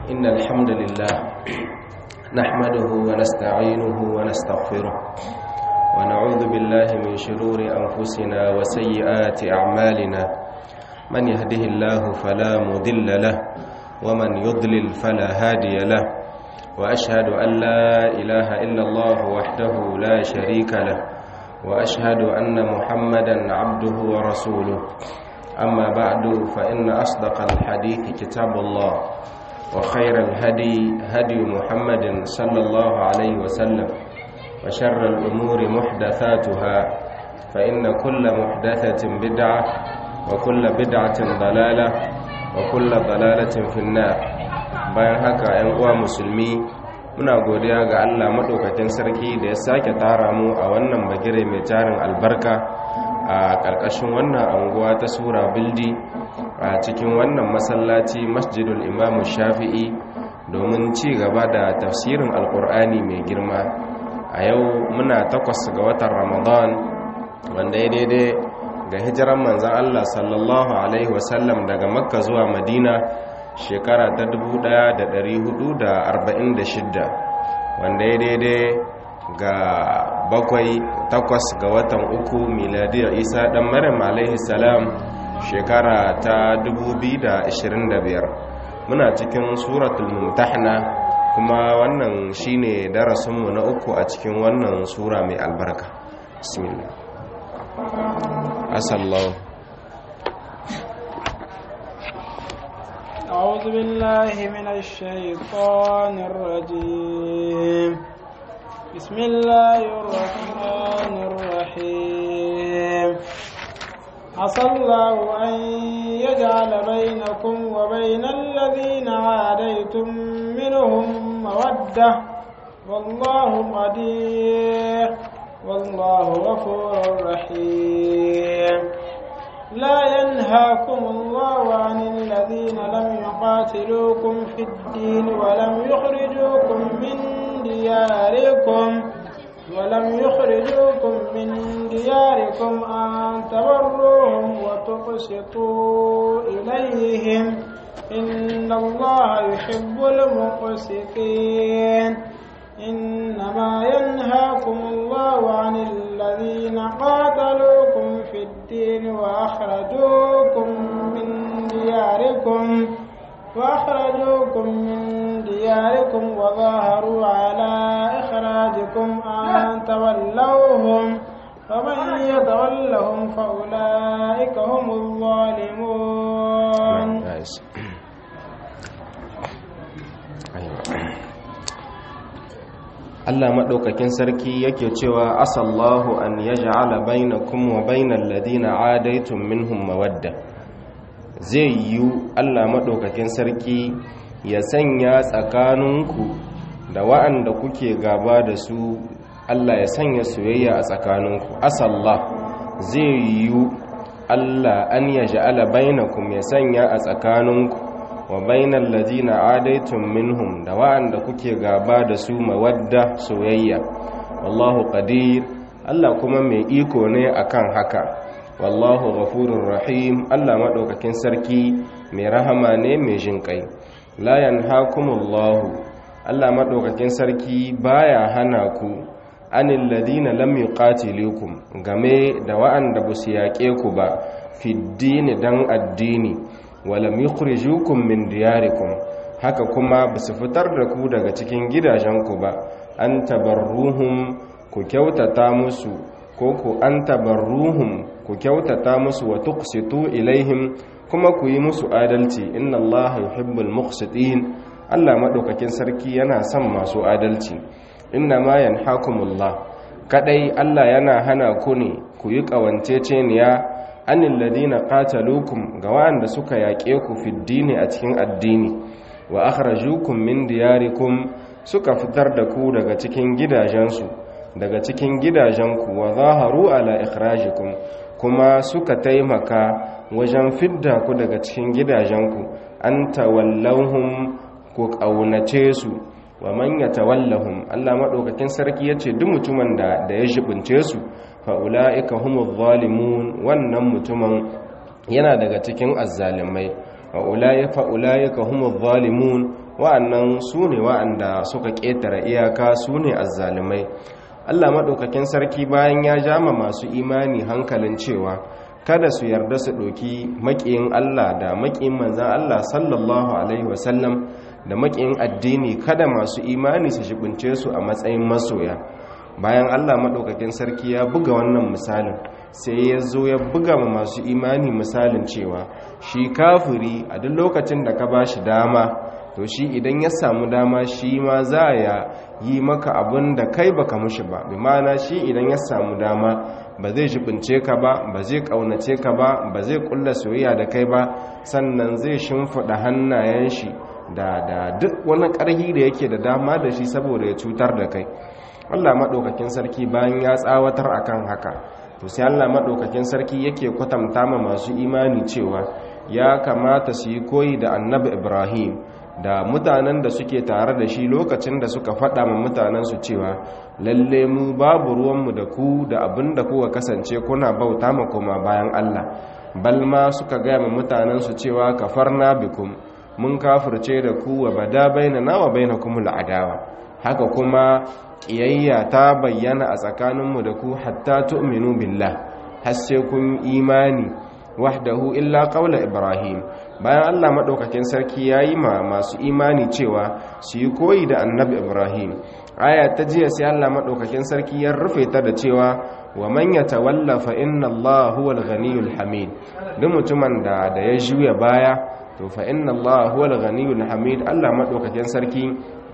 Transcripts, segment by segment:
إن الحمد لله نحمده ونستعينه ونستغفره ونعوذ بالله من شرور أنفسنا وسيئات أعمالنا من يهده الله فلا مضل له ومن يضلل فلا هادي له وأشهد أن لا إله إلا الله وحده لا شريك له وأشهد أن محمدا عبده ورسوله أما بعد فإن أصدق الحديث كتاب الله وخير الهدي هدي محمد صلى الله عليه وسلم وشر الأمور محدثاتها فإن كل محدثة بدعة وكل بدعة ضلالة وكل ضلالة في النار bayan haka ‘yan uwa musulmi muna godiya ga Allah maɗaukakin sarki da ya sake tara mu a wannan bagire mai tarin albarka a ƙarƙashin wannan anguwa ta sura bildi a cikin wannan masallaci masjidul imamu shafi'i domin ci gaba da tafsirin alƙur'ani mai girma a yau muna takwas ga watan ramadan wanda ya daidai ga hijiran manzan Allah sallallahu alaihi wasallam daga makka zuwa madina shekara ta 1446 wanda ya daidai ga bakwai takwas ga watan uku miladiyar isa dan maryam alaihi salam shekara ta 2025 muna cikin suratul mumtahna kuma wannan shine darasinmu na uku a cikin wannan sura mai albarka bismillah asallahu أعوذ بالله من الشيطان الرجيم بسم الله الرحمن الرحيم عسى الله أن يجعل بينكم وبين الذين عاديتم منهم مودة والله قدير والله غفور رحيم لا ينهاكم الله عن الذين لم يقاتلوكم في الدين ولم يخرجوكم من دياركم ولم يخرجوكم من دياركم أن تبروهم وتقسطوا إليهم إن الله يحب المقسطين إنما ينهاكم الله عن الذين قاتلوكم في الدين وأخرجوكم من دياركم وأخرجوكم من دياركم وظاهروا على إخراجكم أن تولوهم فمن يتولهم فأولئك هم الظالمون Allah maɗaukakin sarki yake cewa asallahu an yaj'ala bainakum wa bainal ladina adaitum minhum mawadda zai yiwu Allah maɗaukakin sarki ya sanya tsakaninku da wa'anda kuke gaba da su Allah ya sanya soyayya a tsakaninku asallah zai yiwu Allah an yaj'ala bainakum ya sanya a tsakaninku wa bainal ladina adaitum minhum da wa'anda kuke gaba da su mawadda soyayya wallahu qadir Allah kuma mai iko ne akan haka wallahu ghafurur rahim Allah madaukakin sarki mai rahama ne mai jinkai la yanhaakumullahu Allah madaukakin sarki baya hana ku anil ladina lam yuqatilukum game da wa'anda basu yaƙe ku ba fid dan addini walam yukhrijukum min diyarikum haka kuma basu fitar da ku daga cikin gidajenku ba an tabarruhum ku kyautata musu ko ku an tabarruhum ku kyautata musu wa tuqsitu ilaihim kuma ku yi musu adalci inna allaha yuhibbul muqsitin Allah madaukakin sarki yana son masu adalci inna ma yanhakumullah kadai Allah yana hana ku ne ku yi kawanceceniya anil ladina qataluukum ga wanda suka yaƙe ku fiddini a cikin addini wa akhrajukum min diyarikum suka fitar da ku daga cikin gidajensu daga cikin gidajenku wa zaharu ala ikhrajikum kuma suka taimaka wajen fidda ku daga cikin gidajenku an tawallahum ku kaunace su wa man yatawallahum Allah madaukakin sarki yace duk mutumin da da ya jibince su fa ulaika humuz zalimun wannan mutumin yana daga cikin azzalimai wa ulaika ulaika humuz zalimun wa'annan su ne wa'anda suka ƙetare iyaka su ne azzalimai Allah maɗaukakin sarki bayan ya jama masu imani hankalin cewa kada su yarda su ɗoki maƙiyin Allah da maƙiyin manzan Allah sallallahu Alaihi wasallam da maƙiyin addini kada masu imani su shibince su a matsayin masoya bayan Allah maɗaukakin sarki ya buga wannan misalin sai ya zo ya buga ma masu imani misalin cewa shi kafiri a duk lokacin da ka ba shi dama to shi idan ya samu dama shi ma za ya yi maka abin da kai baka mushi ba bi ma'ana shi idan ya samu dama ba zai jibince ka ba ba zai kaunace ka ba ba zai kulla soyayya da kai ba sannan zai shimfiɗa hannayen shi da da duk wani ƙarhi da yake da dama da shi saboda ya cutar da kai Allah maɗaukakin sarki bayan ya tsawatar akan haka to sai Allah maɗaukakin sarki yake kwatanta ma masu imani cewa ya kamata su yi koyi da annabi Ibrahim da mutanen da suke tare da shi lokacin da suka faɗa ma mutanensu cewa lalle mu babu ruwanmu da ku da abin da kuka kasance kuna bauta ma koma bayan Allah balma suka gaya ma mutanensu cewa kafarna bikum mun kafirce da ku wa bada bainana wa bainakum al'adawa haka kuma kiyayya ta bayyana a tsakaninmu da ku hatta tu'minu billah har sai kun imani wahdahu illa qawla ibrahim bayan Allah madaukakin sarki yayi ma masu imani cewa su yi koyi da annabi ibrahim aya ta jiya sai Allah madaukakin sarki ya rufe ta da cewa wa man yatawalla fa inna Allah huwal ghaniyul hamid duk mutumin da da ya juya baya to fa inna Allah huwal ghaniyul hamid Allah madaukakin sarki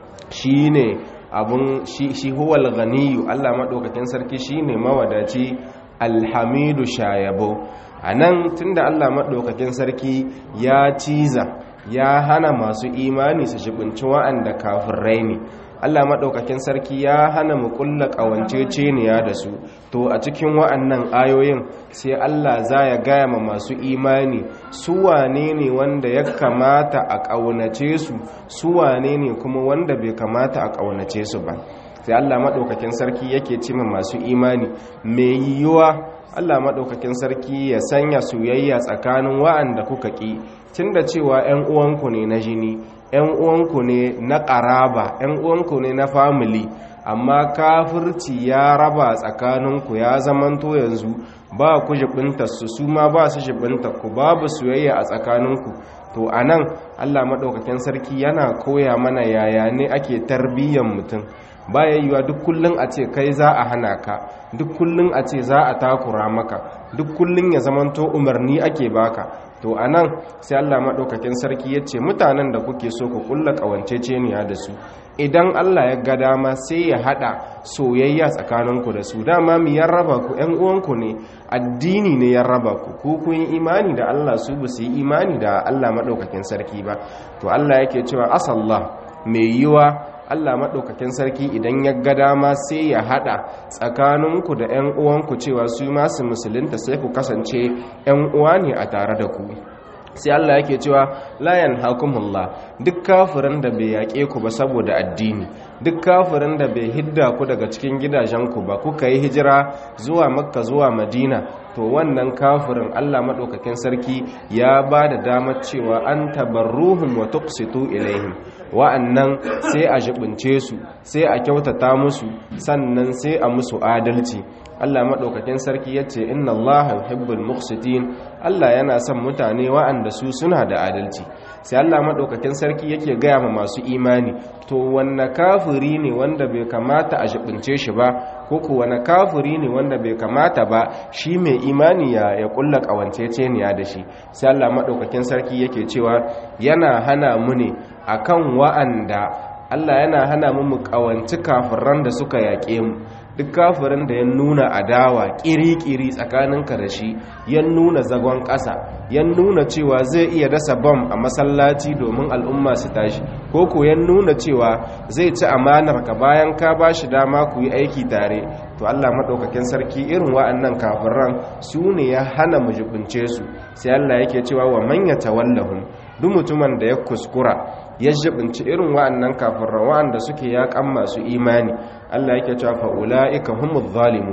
shine abun shi shi huwal ghaniyu Allah madaukakin sarki shine mawadaci alhamidu shayabo a nan tun da allah maɗaukakin sarki ya ciza ya hana masu imani su shibinci wa'anda kafirai ne allah maɗaukakin sarki ya hana mu ƙulla ƙawanceceniya da su to a cikin wa'annan ayoyin sai allah za ya gaya ma masu imani su wane ne wanda ya kamata a ƙaunace su su wane ne kuma wanda bai kamata a ƙaunace su ba sai allah maɗaukakin sarki yake cima masu imani mai yiwuwa Allah maɗaukakin sarki ya sanya soyayya tsakanin wa'anda kuka ƙi tun da cewa ‘yan uwanku ne na jini ‘yan uwanku ne na ƙaraba ‘yan uwanku ne na famili amma kafirci ya raba tsakaninku ya zamanto yanzu ba ku jibinta su su ma ba su jibinta ku babu soyayya a tsakaninku to a nan Allah maɗaukakin sarki yana koya mana yaya ne ake tarbiyyar mutum baya yiwa duk kullun a ce kai za a hana ka duk kullun a ce za a takura maka duk kullun ya zamanto umarni ake baka to anan sai Allah madaukakin sarki yace mutanen da kuke so ku kulla kawanceceniya da su idan Allah ya ga dama sai ya hada soyayya tsakaninku da su dama mi ya raba ku ƴan uwanku ne addini ne ya raba ku ku kun yi imani da Allah su ba su yi imani da Allah madaukakin sarki ba to Allah yake cewa asallah mai yiwa Allah maɗaukakin sarki idan ya ga dama sai ya haɗa tsakaninku da 'yan uwanku cewa su masu musulunta sai ku kasance 'yan uwa ne a tare da ku sai Allah yake cewa layan hakumullah duk kafirin da bai yaƙe ku ba saboda addini duk kafirin da bai hidda ku daga cikin gidajenku ba kuka yi hijira zuwa makka zuwa madina to wannan kafirin Allah maɗaukakin sarki ya ba da damar cewa an tabarruhum wa tuqsitu ilaihim wa'annan sai a jibince su sai a kyautata musu sannan sai a musu adalci Allah maɗaukakin sarki ya ce inna Allah yuhibbul muqsitin Allah yana son mutane wa'anda su suna da adalci sai Allah maɗaukakin sarki yake gaya ma masu imani to wanne kafiri ne wanda bai kamata a jibince shi ba ko ku wanne kafiri ne wanda bai kamata ba shi mai imani ya ya kulla kawanceceniya da shi sai Allah maɗaukakin sarki yake cewa yana hana mu ne akan wa'anda Allah yana hana mu mu kawanci kafiran da suka yaƙe mu duk kafirin da ya nuna adawa ƙiri-ƙiri tsakaninka da shi ya nuna zagon ƙasa ya nuna cewa zai iya dasa bom a masallaci domin al'umma su tashi ko ko ya nuna cewa zai ci amanar ka bayan ka ba shi dama ku yi aiki tare to Allah maɗaukakin sarki irin wa'annan kafiran su ne ya hana mu jibince su sai Allah yake cewa wa manya tawallahum duk mutumin da ya kuskura ya jibinci irin wa'annan kafiran wa'anda suke yaƙan masu imani Allah yake cewa fa ulaika humuz zalimun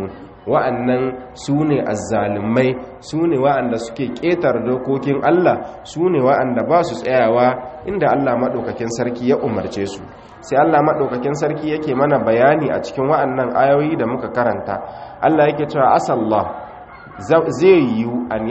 wa'annan su ne azzalumai su ne wa'anda suke ƙetar dokokin Allah su ne wa'anda ba su tsayawa inda Allah maɗaukakin sarki ya umarce su sai Allah maɗaukakin sarki yake mana bayani a cikin wa'annan ayoyi da muka karanta Allah yake cewa asallah zai yiwu an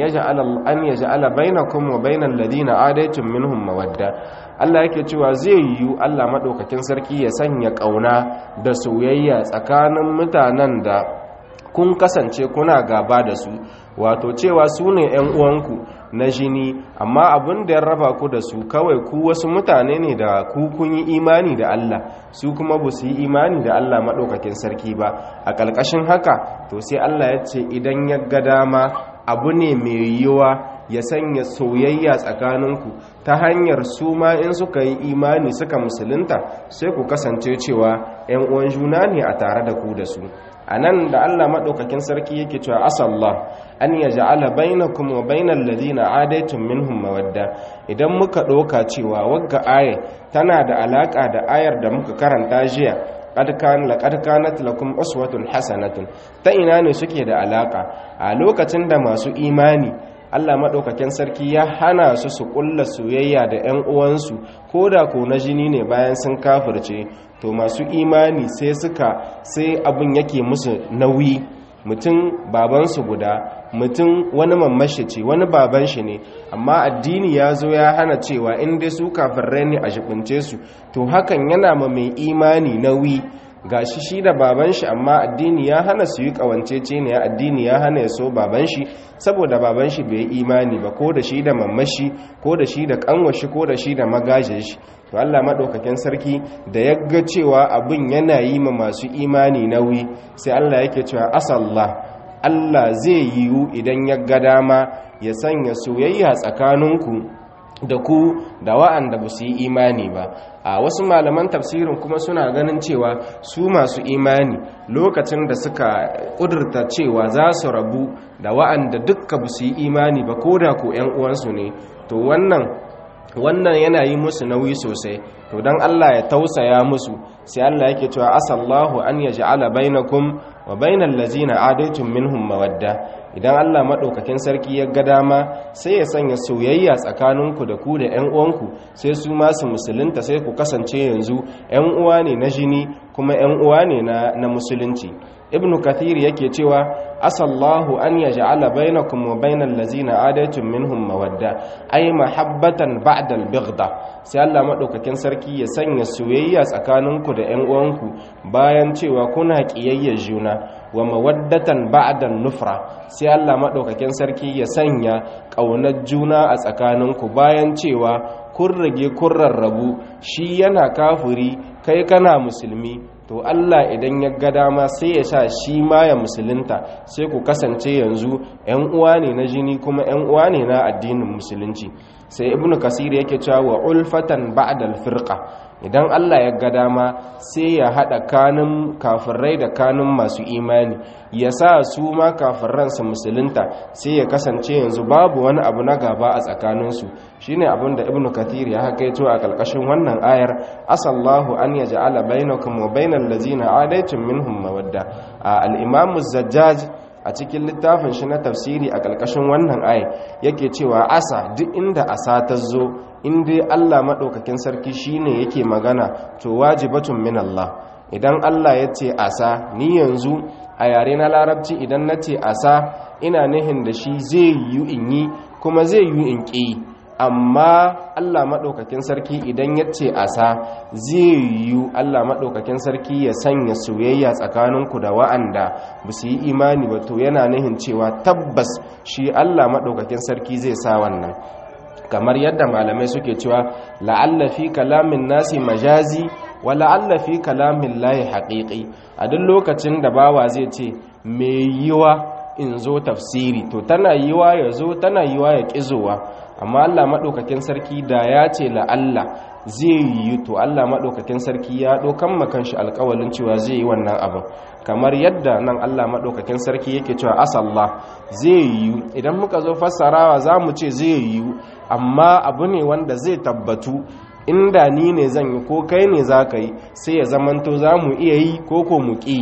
yaj'ala bainakum wa bainal ladina adaitum minhum mawadda Allah yake cewa zai yiwu Allah maɗaukakin sarki ya sanya ƙauna da soyayya tsakanin mutanen da kun kasance kuna gaba da su wato cewa su ne 'yan uwanku na jini amma abin da ya raba ku da su kawai ku wasu mutane ne da ku kun yi imani da Allah su kuma ba su yi imani da Allah maɗaukakin sarki ba a ƙarƙashin haka to sai Allah ya ce idan ya ga dama abu ne mai yiwuwa ya sanya soyayya tsakaninku ta hanyar su ma in suka yi imani suka musulunta sai ku kasance cewa 'yan uwan juna ne a tare da ku da su a nan da allah maɗaukakin sarki yake cewa asallah an ya ja'ala bainakum wa bainal ladina adaitum minhum mawadda idan muka ɗauka cewa wagga aya tana da alaƙa da ayar da muka karanta jiya qad kanat lakum uswatun hasanatun ta ina ne suke da alaƙa a lokacin da masu imani Allah maɗaukakin sarki ya hana su su ƙulla soyayya da 'yan uwansu ko da ko na jini ne bayan sun kafirce to masu imani sai suka sai abin yake musu nauyi mutum babansu guda mutum wani mamashi ce wani baban shi ne amma addini ya zo ya hana cewa in dai su kafirai ne a jibince su to hakan yana ma mai imani nauyi ga shi shi da baban shi amma addini ya hana su yi kawancece ne addini ya hana ya so baban shi saboda baban shi bai imani ba ko da shi da mamashi ko da shi da kanwashi ko da shi da magajin shi to Allah madaukakin sarki da ya ga cewa abin yana yi ma masu imani nauyi sai Allah yake cewa asallah Allah zai yiwu idan ya ga dama ya sanya soyayya tsakaninku da ku da wa'anda ba su yi imani ba a wasu malaman tafsirin kuma suna ganin cewa su masu imani lokacin da suka ƙudurta cewa za su rabu da wa'anda dukka ba su yi imani ba ko da ko 'yan uwansu ne to wannan wannan yana yi musu nauyi sosai to don Allah ya tausaya musu sai Allah yake cewa asallahu an yaj'ala bainakum wa bainal ladzina adaitum minhum mawadda idan Allah madaukakin sarki ya ga dama sai ya sanya soyayya tsakaninku da ku da ƴan uwanku sai su ma su musulunta sai ku kasance yanzu ƴan uwa ne na jini kuma ƴan uwa ne na na musulunci ibnu kathir yake cewa asallahu an yaj'ala bainakum wa bainal ladzina adaitum minhum mawadda ay mahabbatan ba'da al-bighda sai Allah madaukakin sarki ya sanya soyayya tsakaninku da ƴan uwanku bayan cewa kuna kiyayyar juna wa mawaddatan ba'da nufra sai Allah madaukakin sarki ya sanya ƙaunar juna a tsakaninku bayan cewa kun rage kun rarrabu shi yana kafiri kai kana musulmi to Allah idan ya ga dama sai ya sa shi ma ya musulunta sai ku kasance yanzu 'yan uwa ne na jini kuma 'yan uwa ne na addinin musulunci sai ibnu kasir yake cewa wa ulfatan ba'da al-firqa idan Allah ya ga dama sai ya hada kanun kafirai da kanun masu imani ya sa su ma kafirran su musulunta sai ya kasance yanzu babu wani abu na gaba a tsakaninsu shine abin da ibnu kathir ya hakaito a kalkashin wannan ayar asallahu an yaj'ala bainakum wa bainal ladzina adaitum minhum mawadda al-imam zajjaj a cikin littafin shi na tafsiri a kalkashin wannan ayar yake cewa asa duk inda asa ta zo in dai Allah maɗaukakin sarki shine yake magana to wajibatun min Allah idan Allah ya ce asa ni yanzu a yare na larabci idan na ce asa ina nihin da shi zai yi in yi kuma zai yi in ƙi amma Allah maɗaukakin sarki idan ya ce asa zai yi Allah maɗaukakin sarki ya sanya soyayya tsakaninku da wa'anda ba su yi imani ba to yana nihin cewa tabbas shi Allah maɗaukakin sarki zai sa wannan kamar yadda malamai suke cewa la'alla fi kalamin nasi majazi wa la'alla fi kalamin layi haƙiƙi a duk lokacin da bawa zai ce mai yiwa in zo tafsiri to tana yiwa ya zo tana yiwa ya ƙizowa amma Allah maɗaukakin sarki da ya ce la'alla zai yi to Allah maɗaukakin sarki ya ɗaukan makan shi alƙawalin cewa zai yi wannan abin kamar yadda nan Allah maɗaukakin sarki yake cewa asallah zai yi idan muka zo fassarawa za mu ce zai yi amma abu ne wanda zai tabbatu inda ni ne zan yi ko kai ne za ka yi sai ya zamanto za mu iya yi ko ko mu ƙi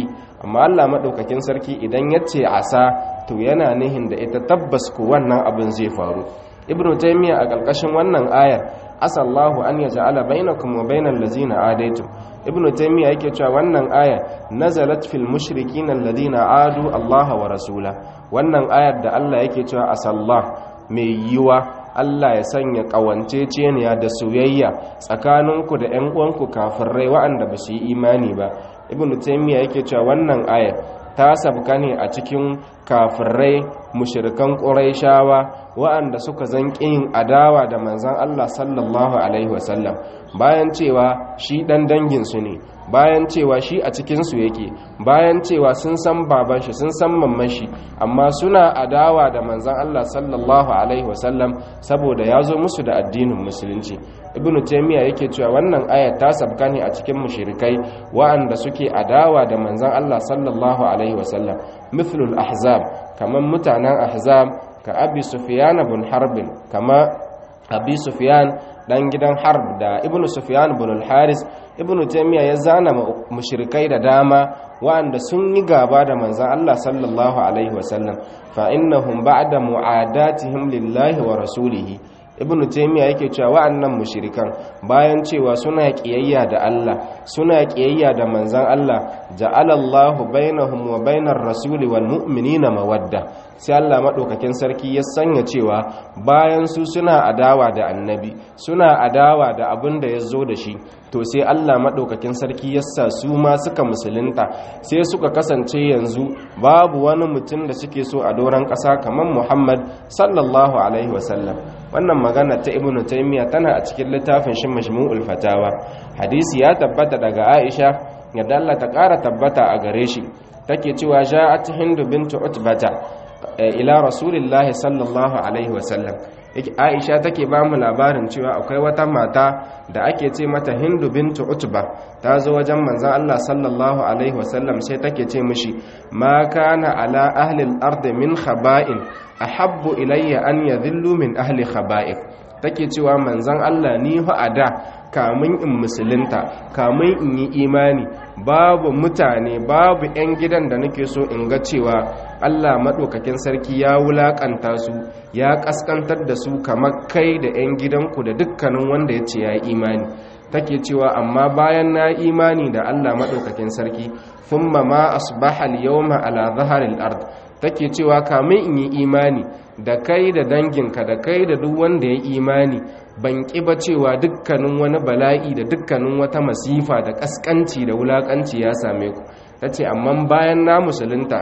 amma Allah madaukakin sarki idan yace asa to yana nihin da ita tabbas ko wannan abin zai faru ibnu taymiya a ƙarƙashin wannan ayar asallahu an yaj'ala bainakum wa bainal ladzina adaitum ibnu taymiya yake cewa wannan aya nazalat fil mushrikin alladhina adu Allah wa rasula wannan ayar da Allah yake cewa asallah mai yiwa Allah ya sanya ƙawanceceniya da soyayya tsakaninku da 'yan uwanku kafirai waɗanda ba su yi imani ba ibn taymiya yake cewa wannan ayar ta sabka ne a cikin kafirai mushrikan ƙurayshawa waɗanda suka zanƙi yin adawa da manzon Allah sallallahu alaihi wasallam bayan cewa shi ɗan danginsu ne bayan cewa shi a cikinsu yake bayan cewa sun san baban shi sun san mamman shi amma suna adawa da manzan Allah sallallahu alaihi wasallam saboda ya zo musu da addinin musulunci ibnu taymiya yake cewa wannan ayat ta sabka ne a cikin mushrikai wa'anda suke adawa da manzan Allah sallallahu alaihi wasallam mithlul ahzab kaman mutanen ahzab ka abi sufyan bin harbin kama abi sufyan dan gidan harb da ibnu sufyan bin al-haris ibnu taymiya ya zana mushrikai da dama wa'anda sun yi gaba da manzon Allah sallallahu alaihi wasallam fa innahum ba'da mu'adatihim lillahi wa rasulihi ibnu taymiya yake cewa wa'annan mushrikan bayan cewa suna kiyayya da Allah suna kiyayya da manzon Allah ja'ala Allahu bainahum wa bainar rasuli wal mu'minina mawadda sai Allah madaukakin sarki ya sanya cewa bayan su suna adawa da annabi suna adawa da abin da ya zo da shi to sai Allah madaukakin sarki ya sa su ma suka musulunta sai suka kasance yanzu babu wani mutum da suke so a doron ƙasa kamar Muhammad sallallahu alaihi wasallam wannan magana ta ibnu taymiya tana a cikin littafin shi majmu'ul fatawa hadisi ya tabbata daga aisha yadda Allah ta ƙara tabbata a gare shi take cewa ja'at hindu bintu utbata ila rasulillahi sallallahu alaihi wasallam aisha take ba mu labarin cewa akwai wata mata da ake ce mata hindu bintu utba ta zo wajen manzon Allah sallallahu alaihi wasallam sai take ce mishi ma kana ala ahli al-ard min khaba'in ahabbu ilayya an yadhillu min ahli khaba'ik take cewa manzon Allah ni fa ada kamun in musulunta kamun in yi imani babu mutane babu 'yan gidan da nake so in ga cewa Allah maɗaukakin sarki ya wulaƙanta su ya ƙasƙantar da su kamar kai da 'yan gidanku da dukkanin wanda ya ce ya yi imani take cewa amma bayan na imani da Allah maɗaukakin sarki thumma ma asbaha al-yawma ala dhahril ard take cewa kamin in yi imani da kai da danginka da kai da duk wanda ya imani ban ƙi ba cewa dukkanin wani bala'i da dukkanin wata masifa da ƙasƙanci da wulaƙanci ya same ku ta ce amma bayan na musulunta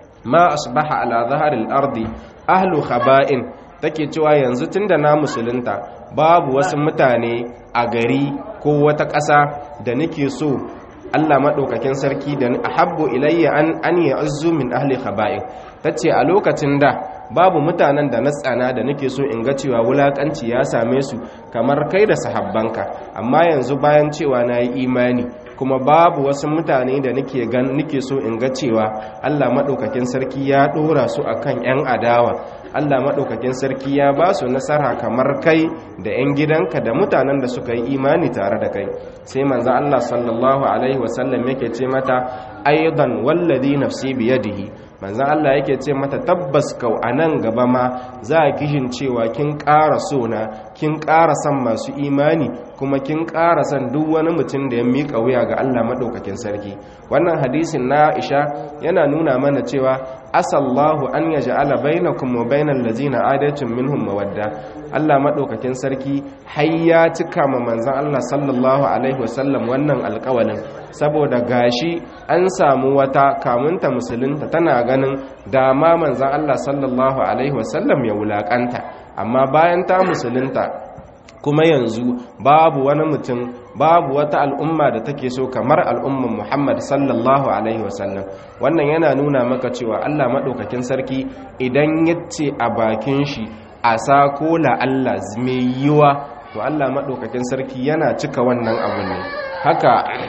ma asbaha ala zaharil ardi ahlu khaba'in take cewa yanzu tunda na musulunta babu wasu mutane a gari ko wata ƙasa da nake so Allah maɗaukakin sarki da ahabbu ilayya an an ya'azzu min ahli khaba'in tace a lokacin da babu mutanen da na tsana da nake so in ga cewa wulakanci ya same su kamar kai da sahabbanka amma yanzu bayan cewa na yi imani kuma babu wasu mutane da nake gan nake so in ga cewa Allah madaukakin sarki ya dora su akan yan adawa Allah madaukakin sarki ya ba su nasara kamar kai da yan gidanka da mutanen da suka yi imani tare da kai sai manzo Allah sallallahu alaihi wasallam yake ce mata aidan wallazi nafsi biyadihi manzan Allah yake ce mata tabbas kau a nan gaba ma za a kishin cewa kin ƙara sona kin ƙara son masu imani kuma kin ƙara son duk wani mutum da ya miƙa wuya ga Allah maɗaukakin sarki wannan hadisin na Aisha yana nuna mana cewa asallahu an ya ja'ala bainakum wa bainal ladzina adatum minhum mawadda Allah maɗaukakin sarki har ya cika ma manzan Allah sallallahu alaihi wasallam wannan alƙawalin saboda gashi an samu wata kamunta musulunta tana ganin dama manzan Allah sallallahu alaihi wasallam ya wulakanta amma bayan ta musulunta kuma yanzu babu wani mutum babu wata al'umma da take so kamar al'umman Muhammad sallallahu alaihi wasallam wannan yana nuna maka cewa Allah maɗaukakin sarki idan yace a bakin shi a sako la Allah mai yiwa to Allah maɗaukakin sarki yana cika wannan abu ne haka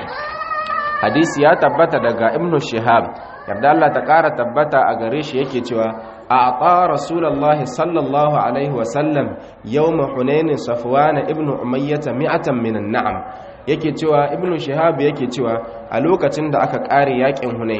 hadisi ya tabbata daga ibnu shihab yarda Allah ta ƙara tabbata a gare shi yake cewa a aqa rasulullahi sallallahu alaihi wasallam yawma hunain safwan ibnu umayyah mi'atan minan na'am yake cewa ibnu shihab yake cewa a lokacin da aka ƙare yakin hunain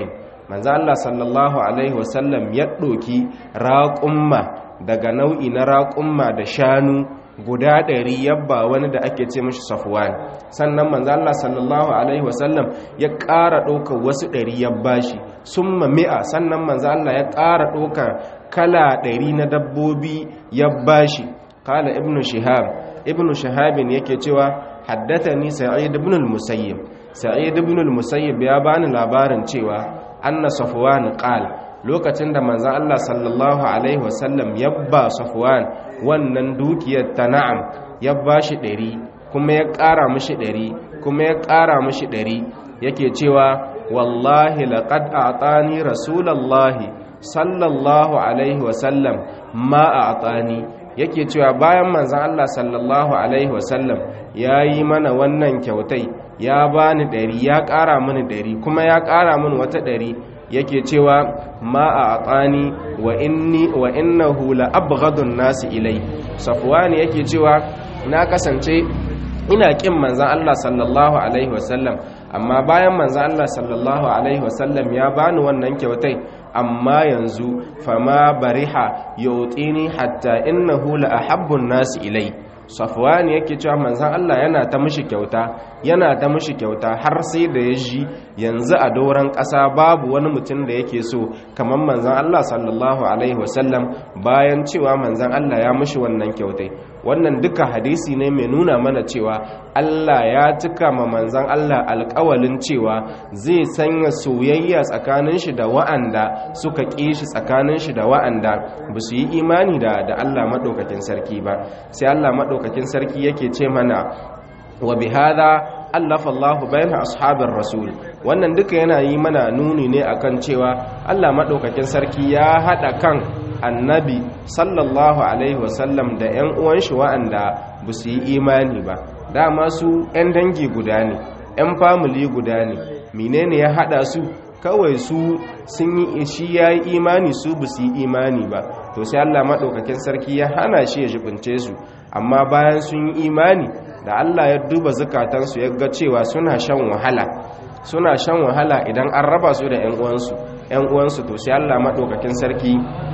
manzo Allah sallallahu alaihi wasallam ya ɗoki raƙumma daga nau'i na raƙumma da shanu guda ɗari yabba wani da ake ce mashi safwan sannan manzo Allah sallallahu alaihi wasallam ya ƙara ɗaukar wasu ɗari ya bashi summa mi'a sannan manzo Allah ya ƙara ɗaukar kala ɗari na dabbobi ya bashi qala ibnu shihab ibnu shahabin yake cewa haddathani sa'id ibn al-musayyib sa'id ibn al-musayyib ya bani labarin cewa anna safwan qala lokacin da manzan Allah sallallahu Alaihi wasallam ya ba Safwan wannan dukiyar ta na'am ya ba shi ɗari kuma ya ƙara mashi ɗari kuma ya ƙara mashi ɗari yake cewa wallahi laƙad a tsani rasulallahi sallallahu Alaihi wasallam ma a tsani yake cewa bayan manzan Allah sallallahu Alaihi wasallam ya yi mana wannan kyautai ya ba ni ɗari ya ƙara mini ɗari kuma ya ƙara mini wata ɗari yake cewa ma a atsani wa inni wa innahu la abghadun nasi ilai safwani yake cewa na kasance ina kin manzon Allah sallallahu alaihi wasallam amma bayan manzon Allah sallallahu alaihi wasallam ya bani wannan kyautai amma yanzu fama bariha yutini hatta innahu la ahabbun nasi ilai safwani yake cewa manzan Allah yana ta mishi kyauta yana ta mishi kyauta har sai da ya ji yanzu a doron ƙasa babu wani mutum da yake so kamar manzan Allah sallallahu alaihi wasallam bayan cewa manzan Allah ya mishi wannan kyautai wannan duka hadisi ne mai nuna mana cewa Allah ya cika ma manzan Allah alƙawalin cewa zai sanya soyayya tsakanin shi da wa'anda suka ƙi shi tsakanin shi da wa'anda ba su yi imani da da Allah maɗaukakin sarki ba sai Allah maɗaukakin sarki yake ce mana wa bihada allafa Allah bayan ashabin rasul wannan duka yana yi mana nuni ne akan cewa Allah maɗaukakin sarki ya haɗa kan annabi sallallahu alaihi wasallam da 'yan uwan shi wa'anda ba su yi imani ba dama su 'yan dangi guda ne 'yan famili guda ne menene ya haɗa su kawai su sun yi shi ya yi imani su ba su yi imani ba to sai Allah maɗaukakin sarki ya hana shi ya jibince su amma bayan sun yi imani da Allah ya duba zukatansu ya ga cewa suna shan wahala suna shan wahala idan an raba su da 'yan uwansu 'yan uwansu to sai Allah maɗaukakin sarki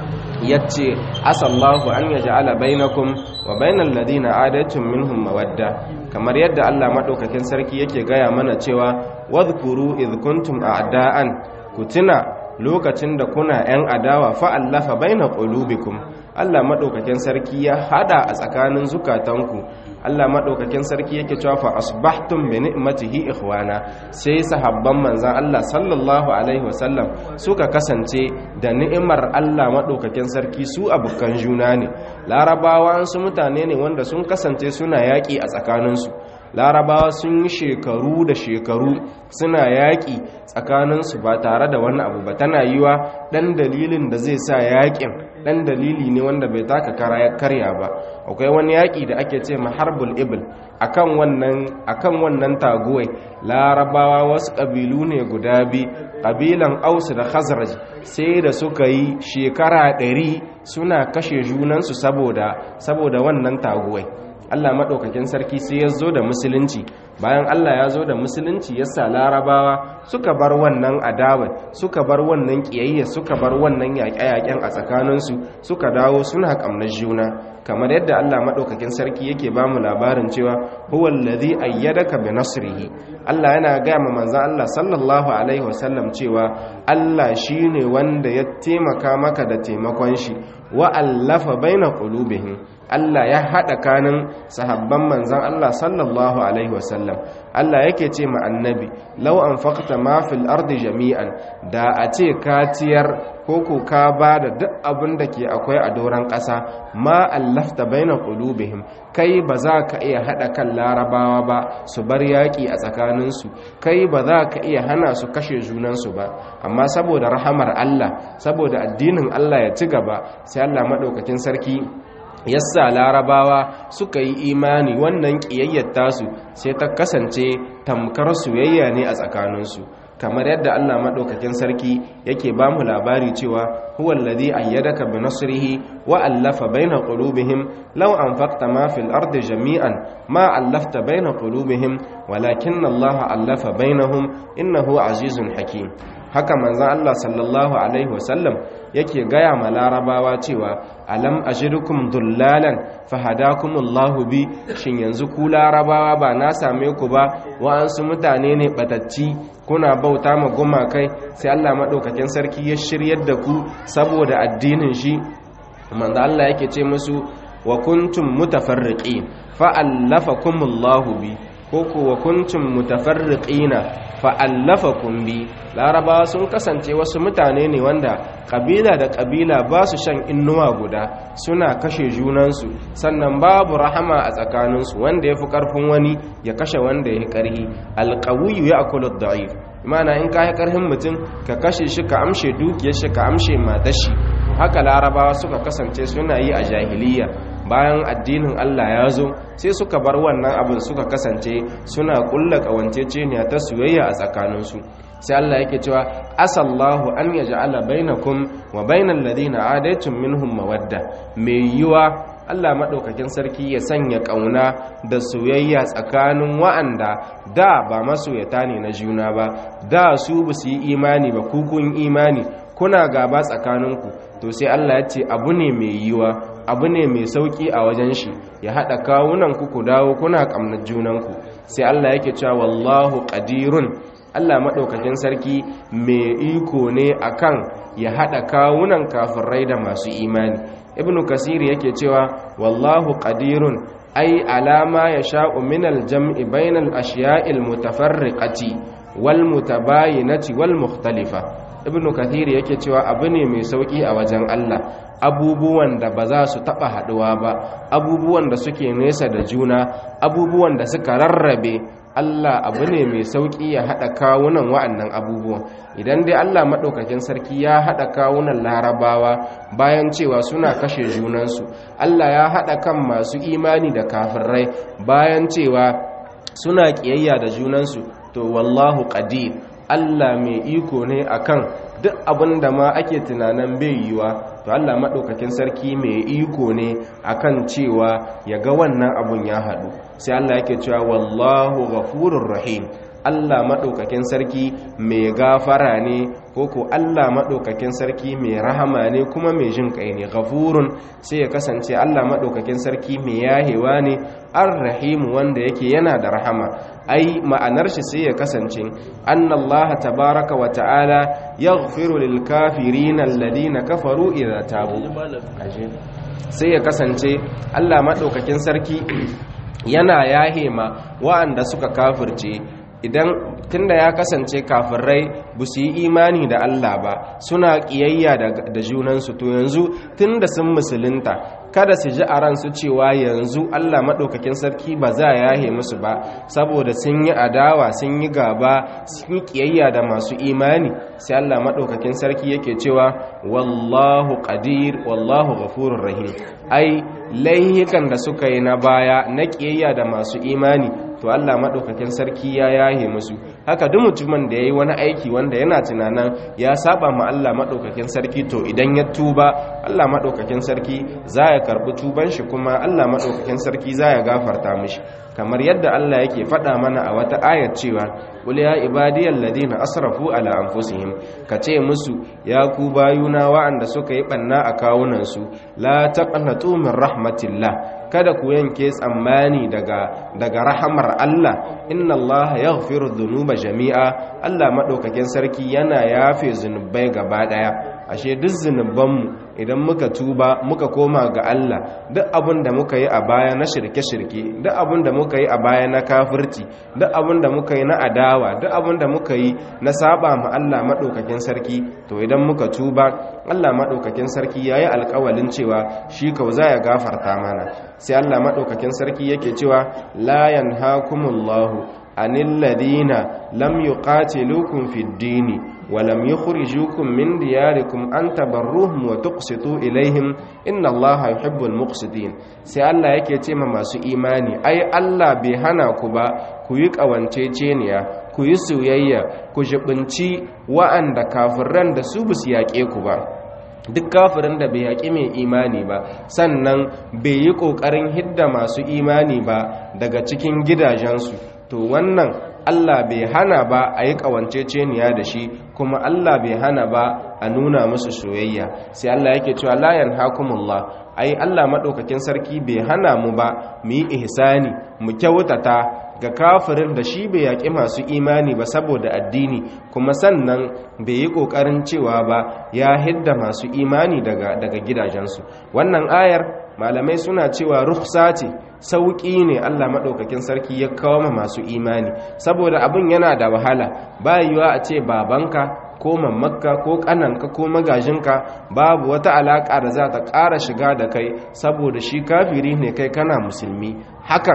ya ce asallahu an ya ja'ala bainakum wa bainal ladina adatun minhum mawadda kamar yadda Allah maɗaukakin sarki yake gaya mana cewa wadhkuru idh kuntum a'da'an ku tuna lokacin da kuna 'yan adawa fa'allafa baina qulubikum Allah maɗaukakin sarki ya hada a tsakanin zukatanku Allah maɗaukakin sarki yake cewa fa asbahtum bi ni'matihi ikhwana sai sahabban manzan Allah sallallahu alaihi wasallam suka kasance da ni'imar Allah maɗaukakin sarki su abukan juna ne larabawa su mutane ne wanda sun kasance suna yaƙi a tsakaninsu larabawa sun yi shekaru da shekaru suna yaƙi tsakaninsu ba tare da wani abu ba tana yiwa ɗan dalilin da zai sa yaƙin ɗan dalili ne wanda bai taka karya ba akwai wani yaƙi da ake ce maharbul ibil akan wannan akan wannan taguwai larabawa wasu ƙabilu ne guda bi ƙabilan ausu da khazraj sai da suka yi shekara ɗari suna kashe junansu saboda saboda wannan taguwai Allah maɗaukakin sarki sai ya zo da musulunci bayan Allah ya zo da musulunci ya sa larabawa suka bar wannan adawa suka bar wannan ƙiyayya suka bar wannan yaƙe-yaƙen a tsakaninsu suka dawo suna ƙamnar juna kamar yadda Allah maɗaukakin sarki yake ba mu labarin cewa huwal ladhi ayyadaka bi nasrihi Allah yana gaya ma manzon Allah sallallahu alaihi wasallam cewa Allah shine wanda ya taimaka maka da taimakon shi wa allafa baina qulubihim Allah ya haɗa kanin sahabban manzan Allah sallallahu Alaihi wasallam Allah yake ce ma annabi lau an fakta mafil ardi jami'an da a ce katiyar ko ko ka ba da duk abin da ke akwai a doron ƙasa ma allafta baina qulubihim kai ba za ka iya haɗa kan larabawa ba su bar yaƙi a tsakaninsu kai ba za ka iya hana su kashe junansu ba amma saboda rahamar Allah saboda addinin Allah ya ci gaba sai Allah maɗaukakin sarki yassa larabawa suka yi imani wannan ƙiyayyar tasu sai ta kasance tamkar soyayya ne a tsakaninsu kamar yadda Allah maɗaukakin sarki yake ba mu labari cewa huwa alladhi ayyadaka bi nasrihi wa allafa baina qulubihim law anfaqta ma fil ardi jami'an ma allafta baina qulubihim walakinna Allah allafa bainahum innahu azizun hakim haka manzon Allah sallallahu alaihi wasallam yake gaya ma larabawa cewa alam ajidukum dullalan fahadakumullahu bi shin yanzu ku larabawa ba na same ku ba wa'ansu mutane ne batacci kuna bauta ma gumakai sai Allah madaukakin sarki ya shiryar da ku saboda addinin shi manzo Allah yake ce musu wa kuntum mutafarriqin fa allafakumullahu bi ko ku wa kuntum mutafarriqina fa allafakum bi larabawa sun kasance wasu mutane ne wanda kabila da kabila ba su shan innuwa guda suna kashe junansu sannan babu rahama a tsakaninsu wanda ya fi karfin wani ya kashe wanda ya yi karhi alƙawiyu ya akulu da'if imana in ka yi karhin mutum ka kashe shi ka amshe dukiyar shi ka amshe matashi haka larabawa suka kasance suna yi a jahiliya bayan addinin Allah ya zo sai suka bar wannan abin suka kasance suna kulla kawanceceniya ta soyayya a tsakaninsu sai Allah yake cewa asallahu an yaj'ala bainakum wa bainal ladina adaitum minhum mawadda mai yiwa Allah madaukakin sarki ya sanya kauna da soyayya tsakanin wa'anda da ba masoyata ne na juna ba da su ba su yi imani ba ku kun imani kuna gaba tsakaninku to sai Allah ya ce abu ne mai yiwa abu ne mai sauki a wajen shi ya haɗa kawunan ku ku dawo kuna ƙamnar junanku sai Allah yake cewa wallahu qadirun Allah maɗaukakin sarki mai iko ne akan ya haɗa kawunan kafirai da masu imani ibnu kasiri yake cewa wallahu qadirun ai alama ya sha'u min aljam'i bainal ashiya'il mutafarriqati wal mutabayinati wal mukhtalifa ibnu kathir yake cewa abu ne mai sauki a wajen Allah abubuwan da ba za su taba haduwa ba abubuwan da suke nesa da juna abubuwan da suka rarrabe Allah abu ne mai sauki ya hada kawunan wa'annan abubuwan idan dai Allah madaukakin sarki ya hada kawunan larabawa bayan cewa suna kashe junansu Allah ya hada kan masu imani da kafirai bayan cewa suna kiyayya da junansu to wallahu qadir Allah mai iko ne akan duk abin da ma ake tunanin bai yiwa to Allah maɗaukakin sarki mai iko ne akan cewa ya ga wannan abun ya haɗu sai Allah yake cewa wallahu ghafurur rahim Allah maɗaukakin sarki mai gafara ne ko ko Allah maɗaukakin sarki mai rahama ne kuma mai jin kai ne ghafurun sai ya kasance Allah maɗaukakin sarki mai yahewa ne ar-rahim wanda yake yana da rahama ai ma'anar shi sai ya kasance annallaha tabaraka wa ta'ala yaghfiru lil kafirin alladhina kafaru idza tabu sai ya kasance Allah madaukakin sarki yana yahema wa'anda suka kafirce idan tunda ya kasance kafirai ba su yi imani da Allah ba suna kiyayya da junansu to yanzu tunda sun musulunta kada su ji a ransu cewa yanzu Allah maɗaukakin sarki ba za a yahe musu ba saboda sun yi adawa sun yi gaba sun yi kiyayya da masu imani sai Allah maɗaukakin sarki yake cewa wallahu qadir wallahu ghafurur rahim ai laihikan da suka yi na baya na kiyayya da masu imani to Allah maɗaukakin sarki ya yahe musu haka duk mutumin da ya yi wani aiki wanda yana tunanin ya saba ma Allah maɗaukakin sarki to idan ya tuba Allah maɗaukakin sarki za ya karɓi tuban shi kuma Allah maɗaukakin sarki za ya gafarta mishi kamar yadda Allah yake faɗa mana a wata ayat cewa qul ya ibadiyal ladina asrafu ala anfusihim kace musu ya ku bayuna wa'anda suka yi banna a kawunan su la taqnatu min rahmatillah kada ku yanke tsammani daga daga rahamar Allah inna Allah yaghfiru dhunuba jami'a Allah madaukakin sarki yana yafe zunubai gaba daya ashe duk zunubanmu idan muka tuba muka koma ga Allah duk abin da muka yi a baya na shirke-shirke duk abin da muka yi a baya na kafirci duk abin da muka yi na adawa duk abin da muka yi na saba ma Allah madaukakin sarki to idan muka tuba Allah madaukakin sarki yayi alƙawalin cewa shi kau za ya gafarta mana sai Allah madaukakin sarki yake cewa la yanhaakumullahu anil ladina lam yuqatilukum fid dini ولم يخرجوكم من دياركم أن تبروهم وتقسطوا إليهم إن الله يحب المقسطين sai Allah yake ce ma masu imani ai Allah bai hana ku ba ku yi ƙawanceceniya ku yi soyayya ku jibinci wa'anda kafiran da su bu su yaƙe ku ba duk kafirin da bai yaƙi mai imani ba sannan bai yi ƙoƙarin hidda masu imani ba daga cikin gidajensu to wannan Allah bai hana ba a yi ƙawanceceniya da shi kuma Allah bai hana ba a nuna musu soyayya sai Allah yake cewa la yanhakumullah ai Allah madaukakin sarki bai hana mu ba mu yi ihsani mu kyautata ga kafirin da shi bai yaƙi masu imani ba saboda addini kuma sannan bai yi ƙoƙarin cewa ba ya hidda masu imani daga daga gidajensu wannan ayar malamai suna cewa rukhsa ce sauƙi ne Allah maɗaukakin sarki ya kawo ma masu imani saboda abin yana da wahala ba yiwa a ce babanka ko mammakka ko ƙananka ko magajinka babu wata alaƙa da za ta ƙara shiga da kai saboda shi kafiri ne kai kana musulmi hakan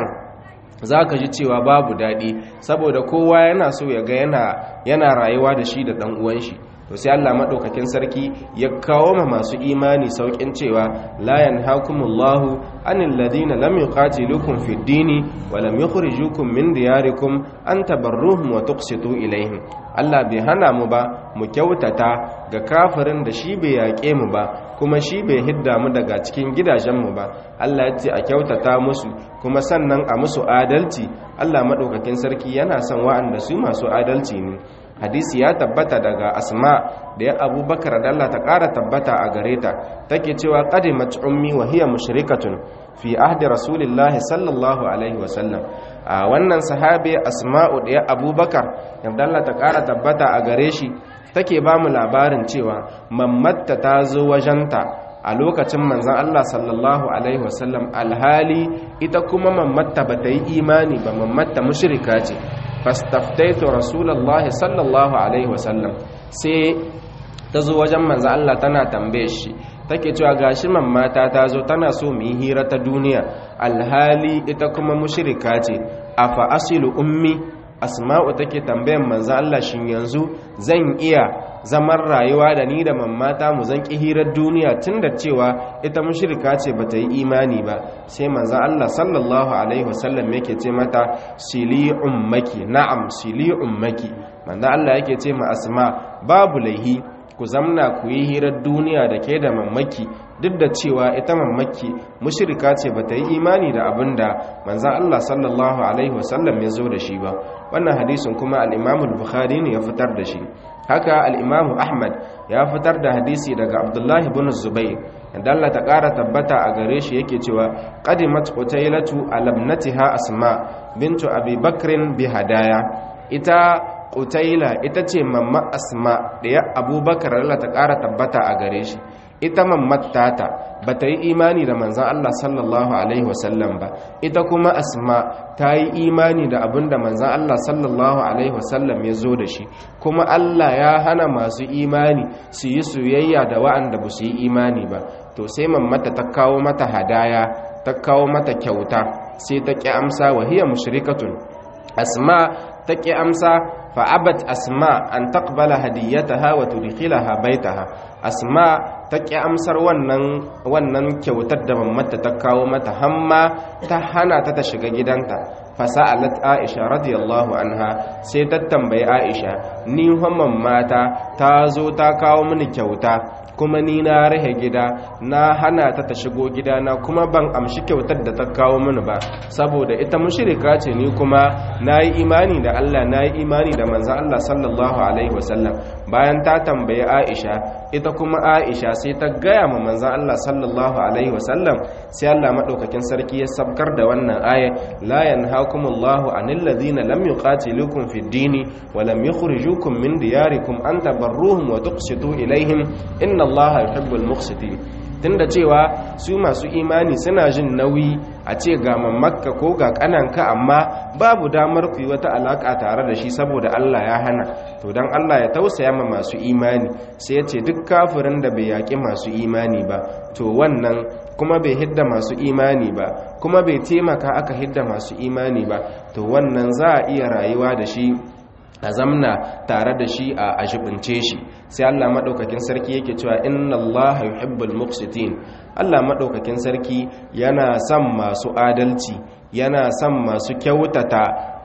za ka ji cewa babu daɗi saboda kowa yana so ya ga yana rayuwa da shi da ɗan uwan shi to sai Allah madaukakin sarki ya kawo ma masu imani saukin cewa la yanhaakumullahu anil ladina lam yuqatilukum fid dini wa lam yukhrijukum min diyarikum an tabarruhum wa tuqsitu ilaihim Allah bai hana mu ba mu kyautata ga kafirin da shi bai yaƙe mu ba kuma shi bai hidda mu daga cikin gidajenmu ba Allah ya ce a kyautata musu kuma sannan a musu adalci Allah madaukakin sarki yana son wa'anda su masu adalci ne hadisi ya tabbata daga asma da ya abubakar da Allah ta ƙara tabbata a gare ta take cewa qadimat ummi wa hiya mushrikatun fi ahdi rasulillahi sallallahu alaihi wasallam a wannan sahabi asma'u da ya abubakar da Allah ta ƙara tabbata a gare shi take ba mu labarin cewa mammatta ta zo wajenta a lokacin manzan Allah sallallahu alaihi wasallam alhali ita kuma mammatta ba ta yi imani ba mammatta mushrika ce fastaftaitu rasulullahi sallallahu alaihi wasallam sai ta zo wajen manzo Allah tana tambaye shi take cewa gashi mammata ta zo tana so mu yi hira ta duniya alhali ita kuma mushrika ce afa asilu ummi asma'u take tambayan manzo Allah shin yanzu zan iya zaman rayuwa da ni da mammata mu zan hirar duniya tunda cewa ita mushrika ce bata yi imani ba sai manzo Allah sallallahu alaihi wasallam yake ce mata sili ummaki na'am sili ummaki manzo Allah yake ce ma asma babu laihi ku zamna ku yi hirar duniya da ke da mammaki duk da cewa ita mammaki mushrika ce bata yi imani da abinda manzo Allah sallallahu alaihi wasallam ya zo da shi ba wannan hadisin kuma al-Imam al-Bukhari ne ya fitar da shi haka al-Imam Ahmad ya fitar da hadisi daga Abdullah ibn Zubayr da Allah ta ƙara tabbata a gare shi yake cewa qadimat qutailatu alabnatiha asma bintu abi bakrin bi hadaya ita qutaila ita ce mamma asma da ya abubakar Allah ta ƙara tabbata a gare shi ita mammatata ba ta yi imani da manzan Allah sallallahu Alaihi wasallam ba ita kuma asma ta yi imani da abin da manzan Allah sallallahu Alaihi wasallam ya zo da shi kuma Allah ya hana masu imani su yi soyayya da wa'anda ba su yi imani ba to sai mammata ta kawo mata hadaya ta kawo mata kyauta sai ta ƙi amsa wa hiya mushrikatun asma ta ƙi amsa fa'abat asma an taqbala hadiyataha wa tudkhilaha baitaha asma ta ƙi amsar wannan wannan kyautar da mamata ta kawo mata hamma ta hana ta ta shiga gidanta fasa'alat aisha radiyallahu anha sai ta tambayi aisha ni hamman mata ta zo ta kawo mini kyauta kuma ni na rahe gida na hana ta ta shigo gidana kuma ban amshi kyautar da ta kawo mini ba saboda ita mushrika ce ni kuma nayi imani da Allah nayi imani da manzon Allah sallallahu alaihi wasallam bayan ta tambayi Aisha ita kuma Aisha sai ta gaya ma manzon Allah sallallahu alaihi wasallam sai Allah madaukakin sarki ya sabkar da wannan aya la yanhaakumullahu anil ladina lam yuqatilukum fid dini wa lam yukhrijukum min diyarikum an tabarruhum wa tuqsitu ilaihim inna Allah yuhibbul muqsitin tunda cewa su masu imani suna jin nauyi a ce ga mamakka ko ga kananka amma babu damar ku yi wata alaka tare da shi saboda Allah ya hana to dan Allah ya tausaya ma masu imani sai ya ce duk kafirin da bai yaƙi masu imani ba to wannan kuma bai hidda masu imani ba kuma bai taimaka aka hidda masu imani ba to wannan za a iya rayuwa da shi a zamna tare da shi a ajibince shi sai Allah madaukakin sarki yake cewa inna Allah yuhibbul muqsitin Allah madaukakin sarki yana son masu adalci yana son masu kyautata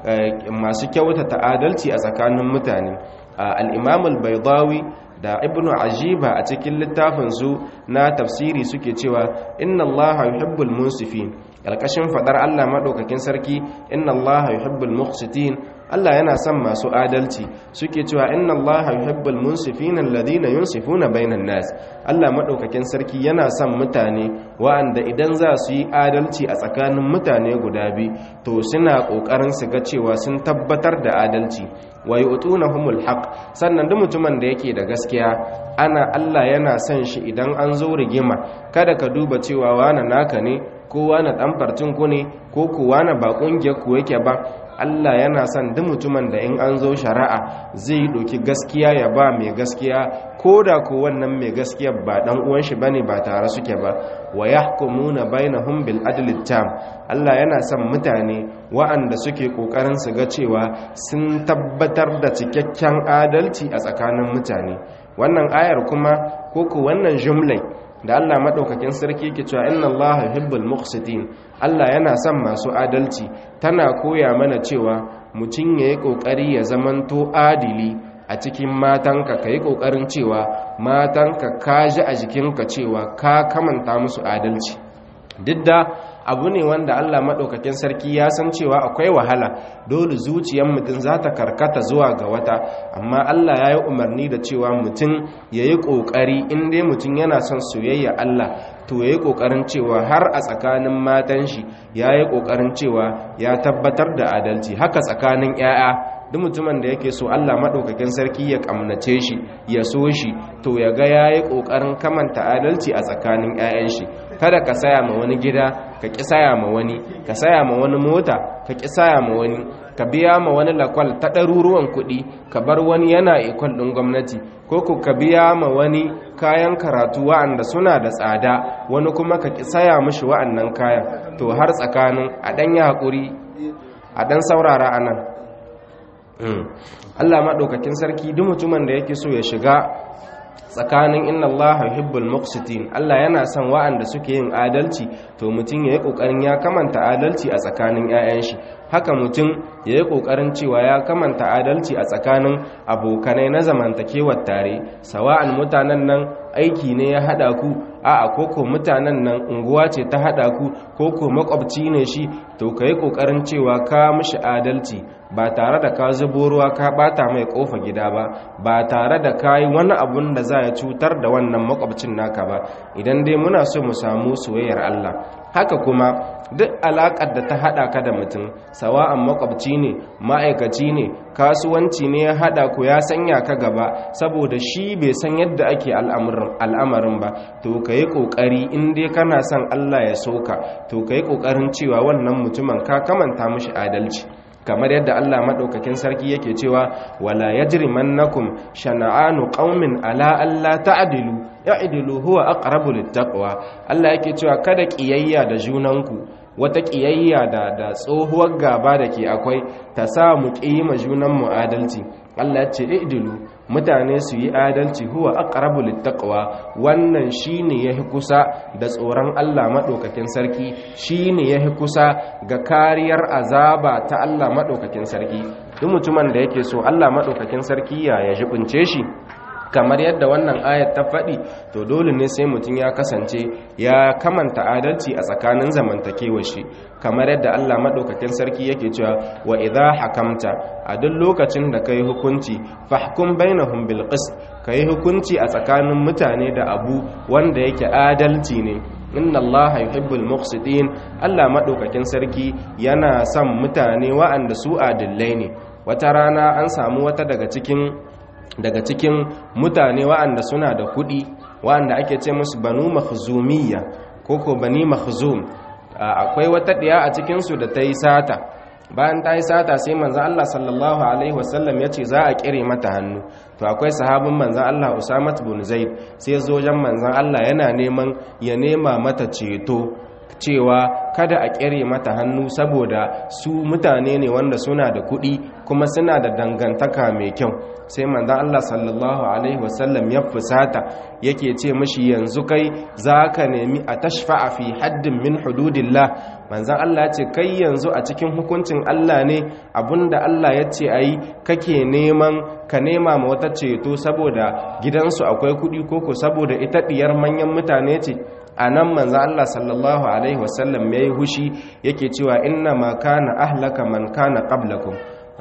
masu kyautata adalci a tsakanin mutane al-Imam al-Baydawi da ibnu ajiba a cikin littafin su na tafsiri suke cewa inna Allah yuhibbul munsifin alkashin fadar Allah madaukakin sarki inna Allah yuhibbul muqsitin Allah yana son masu adalci suke cewa inna Allah yuhibbul munsifina alladhina yunsifuna bainan nas Allah madaukakin sarki yana son mutane wa'anda idan za su yi adalci a tsakanin mutane guda biyu to suna kokarin su ga cewa sun tabbatar da adalci wa yu'tunahumul haqq sannan duk mutumin da yake da gaskiya ana Allah yana son shi idan an zo rigima kada ka duba cewa wani naka ne ko wani dan farcin ku ne ko ku wani ba kungiyar ku yake ba Allah yana son duk mutumin da in an zo shari'a zai doki gaskiya ya ba mai gaskiya ko da ko wannan mai gaskiya ba dan uwan shi bane ba tare suke ba wa yahkumuna bainahum bil adli tam Allah yana son mutane wa'anda suke kokarin su ga cewa sun tabbatar da cikakken adalci a tsakanin mutane wannan ayar kuma ko ko wannan jumlai da Allah madaukakin sarki yake cewa inna Allah yuhibbul muqsitin Allah yana son masu adalci tana koya mana cewa mutum yayi kokari ya zamanto adili a cikin matanka kai kokarin cewa matanka ka ji a jikinka cewa ka kamanta musu adalci duk da abu ne wanda Allah maɗaukakin sarki ya san cewa akwai wahala dole zuciyar mutum za ta karkata zuwa ga wata amma Allah ya yi umarni da cewa mutum ya yi ƙoƙari inda mutum yana son soyayya Allah to ya yi ƙoƙarin cewa har a tsakanin matan shi ya yi ƙoƙarin cewa ya tabbatar da adalci haka tsakanin 'ya'ya duk mutumin da yake so Allah maɗaukakin sarki ya ƙamnace shi ya so shi to ya ga ya yi ƙoƙarin kamanta adalci a tsakanin 'ya'yan shi kada ka saya ma wani gida ka ƙi saya ma wani ka saya ma wani mota ka ƙi saya ma wani ka biya ma wani lakwal ta ɗaruruwan kuɗi ka bar wani yana ikwal ɗin gwamnati ko ku ka biya ma wani kayan karatu wa'anda suna da tsada wani kuma ka ƙi saya mishi wa'annan kayan to har tsakanin a ɗan yi haƙuri a ɗan saurara a nan Allah maɗaukakin sarki duk mutumin da yake so ya shiga tsakanin inna Allah yuhibbul muqsitin Allah yana son wa'anda suke yin adalci to mutum yayi kokarin ya kamanta adalci a tsakanin 'ya'yan shi haka mutum yayi kokarin cewa ya kamanta adalci a tsakanin abokanai na zamantakewar tare sawa'an mutanen nan aiki ne ya hada ku a'a koko mutanen nan unguwa ce ta hada ku koko makwabci ne shi to kai kokarin cewa ka mishi adalci ba tare da ka zubo ruwa ka bata mai kofa gida ba ba tare da ka yi wani abun da za ya cutar da wannan makwabcin naka ba idan dai muna so mu samu soyayyar Allah haka kuma duk alaƙar da ta haɗa ka da mutum sawa'an makwabci ne ma'aikaci ne kasuwanci ne ya haɗa ku ya sanya ka gaba saboda shi bai san yadda ake al'amarin ba to ka yi ƙoƙari in dai kana son Allah ya soka to ka yi ƙoƙarin cewa wannan mutumin ka kamanta mishi adalci kamar yadda Allah madaukakin sarki yake cewa wala yajrimannakum shana'anu qaumin ala alla ta'dilu ya'dilu huwa aqrabu littaqwa Allah yake cewa kada kiyayya da junanku wata kiyayya da da tsohuwar gaba da ke akwai ta sa mu kiyima junan mu adalci Allah ya ce i'dilu mutane su yi adalci huwa aqrabu littaqwa wannan shine yahi kusa da tsoron Allah madaukakin sarki shine yahi kusa ga kariyar azaba ta Allah madaukakin sarki duk mutumin da yake so Allah madaukakin sarki ya ya jibince shi kamar yadda wannan ayat ta faɗi to dole ne sai mutum ya kasance ya kamanta adalci a tsakanin zamantakewar shi kamar yadda Allah madaukakin sarki yake cewa wa idha hakamta a duk lokacin da kai hukunci fahkum bainahum bil qist kai hukunci a tsakanin mutane da abu wanda yake adalci ne inna allaha yuhibbul muqsitin Allah madaukakin sarki yana son mutane wa'anda su adillai ne wata rana an samu wata daga cikin daga cikin mutane wa'anda suna da kuɗi wa'anda ake ce musu banu makhzumiyya ko ko bani makhzum akwai wata ɗiya a cikinsu da ta yi sata bayan ta yi sata sai manzan Allah sallallahu alaihi wasallam ya ce za a kire mata hannu to akwai sahabin manzan Allah Usamat bin Zaid sai zo wajen manzan Allah yana neman ya nema mata ceto cewa kada a kere mata hannu saboda su mutane ne wanda suna da kuɗi kuma suna da dangantaka mai kyau sai manzan Allah sallallahu alaihi wasallam ya fusata yake ce mashi yanzu kai za ka nemi a tashfa'a fi haddin min hududillah manzan Allah ce kai yanzu a cikin hukuncin Allah ne abinda Allah ya ce ayi kake neman ka nema ma wata ceto saboda gidansu akwai kuɗi koko saboda ita ɗiyar manyan mutane ce a nan manzo Allah sallallahu alaihi wasallam yayi hushi yake cewa inna ma kana ahlaka man kana qablakum manzo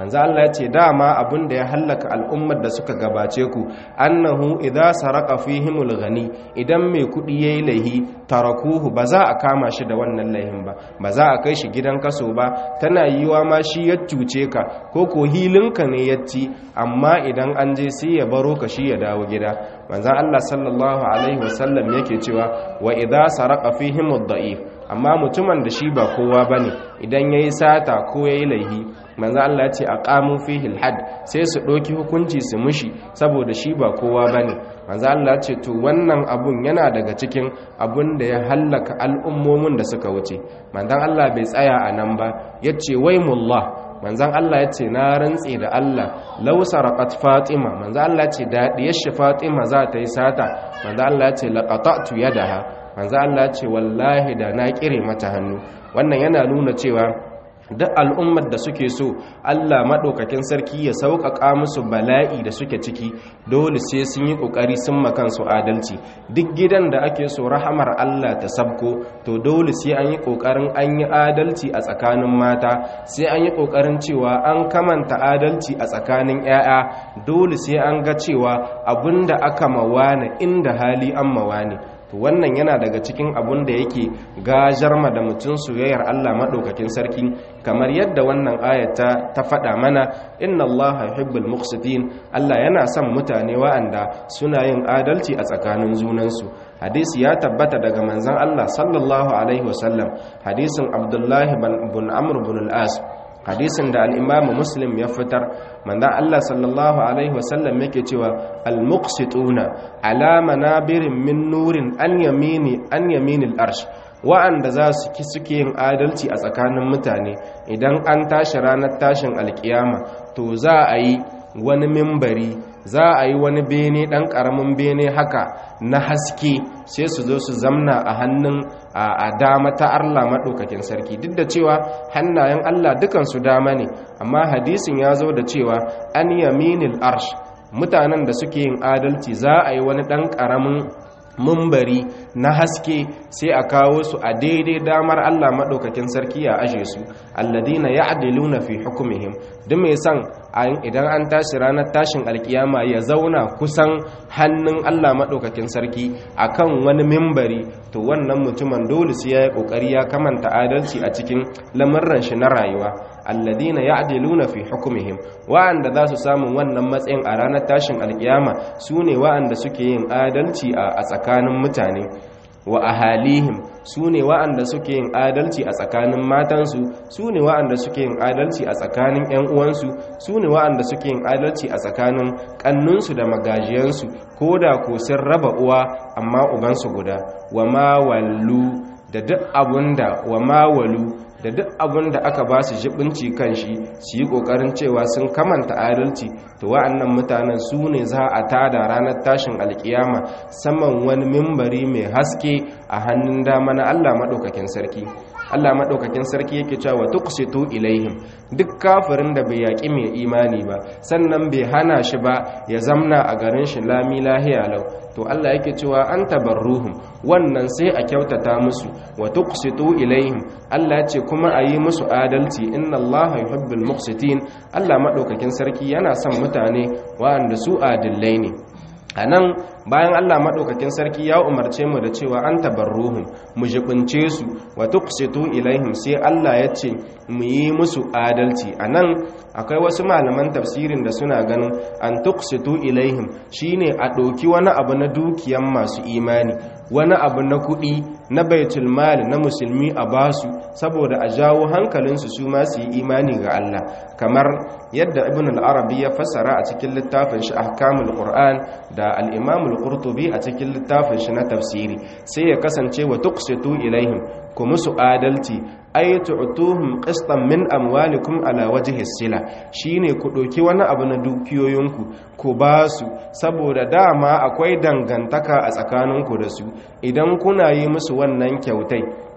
manzo Allah ya ce dama abin da ya hallaka al'ummar da suka gabace ku annahu idza saraka fihimul ghani idan mai kudi yayi laihi tarakuhu ba za a kama shi da wannan laihin ba ba za a kai shi gidan kaso ba tana yiwa ma shi ya cuce ka ko ko hilinka ne ya ci amma idan an je sai ya baro ka shi ya dawo gida manzon Allah sallallahu alaihi wasallam yake cewa wa idza saraka fihimud da'if amma mutumin da shi ba kowa bane idan yayi sata ko yayi laihi manzo Allah ya ce aqamu fihi alhad sai su doki hukunci su mushi saboda shi ba kowa bane manzo Allah ya ce to wannan abun yana daga cikin abun da ya hallaka al'ummomin da suka wuce manzon Allah bai tsaya a nan ba yace waymullah manzon Allah ya ce na rantse da Allah law saraqat fatima manzon Allah ya ce da diyar shi fatima za ta yi sata manzon Allah ya ce laqata'tu yadaha manzon Allah ya ce wallahi da na kire mata hannu wannan yana nuna cewa duk al'ummar da suke so Allah maɗaukakin sarki ya sauƙaƙa musu bala'i da suke ciki dole sai sun yi ƙoƙari sun makansu adalci duk gidan da ake so rahamar Allah ta sabko to dole sai an yi ƙoƙarin an yi adalci a tsakanin mata sai an yi ƙoƙarin cewa an kamanta adalci a tsakanin 'ya'ya dole sai an ga cewa abin da aka mawane inda hali an mawane to wannan yana daga cikin abun da yake gajarma da mutum soyayyar Allah maɗaukakin sarki kamar yadda wannan ayata ta faɗa mana inna Allah yuhibbul muqsitin Allah yana son mutane wa'anda suna yin adalci a tsakanin junansu hadisi ya tabbata daga manzon Allah sallallahu alaihi wasallam hadisin Abdullahi bin Amr bin al-As hadisin da al'imamu muslim ya fitar manzan Allah sallallahu Alaihi wasallam yake cewa al-muqsituna alama na birin min nurin an yamini an yaminil arsh wa'anda za su ki suke yin adalci a tsakanin mutane idan an tashi ranar tashin alkiyama to za a yi wani mimbari za a yi wani bene ɗan ƙaramin bene haka na haske sai su zo su zamna a hannun a dama ta Allah maɗaukakin sarki duk da cewa hannayen Allah dukansu dama ne amma hadisin ya zo da cewa an yaminil arsh mutanen da suke yin adalci za a yi wani ɗan ƙaramin mumbari na haske sai a kawo su a daidai damar Allah maɗaukakin sarki a ashe su alladina ya'diluna fi hukumihim duk mai san idan an tashi ranar tashin alkiyama ya zauna kusan hannun Allah maɗaukakin sarki akan wani mimbari to wannan mutumin dole sai ya yi ƙoƙari ya kamanta adalci a cikin lamurran shi na rayuwa alladina ya'diluna fi hukumihim wa'anda za su samu wannan matsayin a ranar tashin alkiyama su ne wa'anda suke yin adalci a tsakanin mutane wa ahalihim su ne wa'anda suke yin adalci a tsakanin matansu su ne wa'anda suke yin adalci a tsakanin 'yan uwansu su ne wa'anda suke yin adalci a tsakanin kannunsu da magajiyansu ko da ko sun raba uwa amma ubansu guda wa ma wallu da duk abunda wa ma walu da duk abin da aka ba su jibinci kan shi su yi ƙoƙarin cewa sun kamanta adalci to wa'annan mutanen su ne za a tada ranar tashin alkiyama saman wani mimbari mai haske a hannun dama na Allah maɗaukakin sarki Allah maɗaukakin sarki yake cewa tuqsitu ilaihim duk kafirin da bai yaƙi mai imani ba sannan bai hana shi ba ya zamna a garin shi lami lahiya lau to Allah yake cewa an tabarruhum wannan sai a kyautata musu wa tuqsitu ilaihim Allah ya ce kuma a yi musu adalci inna Allah yuhibbul muqsitin Allah maɗaukakin sarki yana son mutane waɗanda su adillai ne a nan bayan Allah maɗaukakin sarki ya umarce mu da cewa an tabarruhum mu jibince su wa tuqsitu ilaihim sai Allah ya ce mu yi musu adalci a nan akwai wasu malaman tafsirin da suna ganin an tuqsitu ilaihim shine a ɗauki wani abu na dukiyan masu imani wani abu na kuɗi na baitul mali na musulmi a basu saboda a jawo hankalinsu su ma su yi imani ga Allah kamar yadda ibn al-arabi ya fassara a cikin littafin shi ahkamul qur'an da al-imam al-qurtubi a cikin littafin shi na tafsiri sai ya kasance wa tuqsitu ilaihim ku musu adalci ay tu'tuhum qistan min amwalikum ala wajhi sila shine ku doki wani abu na dukiyoyinku ku basu saboda dama akwai dangantaka a tsakaninku da su idan kuna yi musu wannan kyautai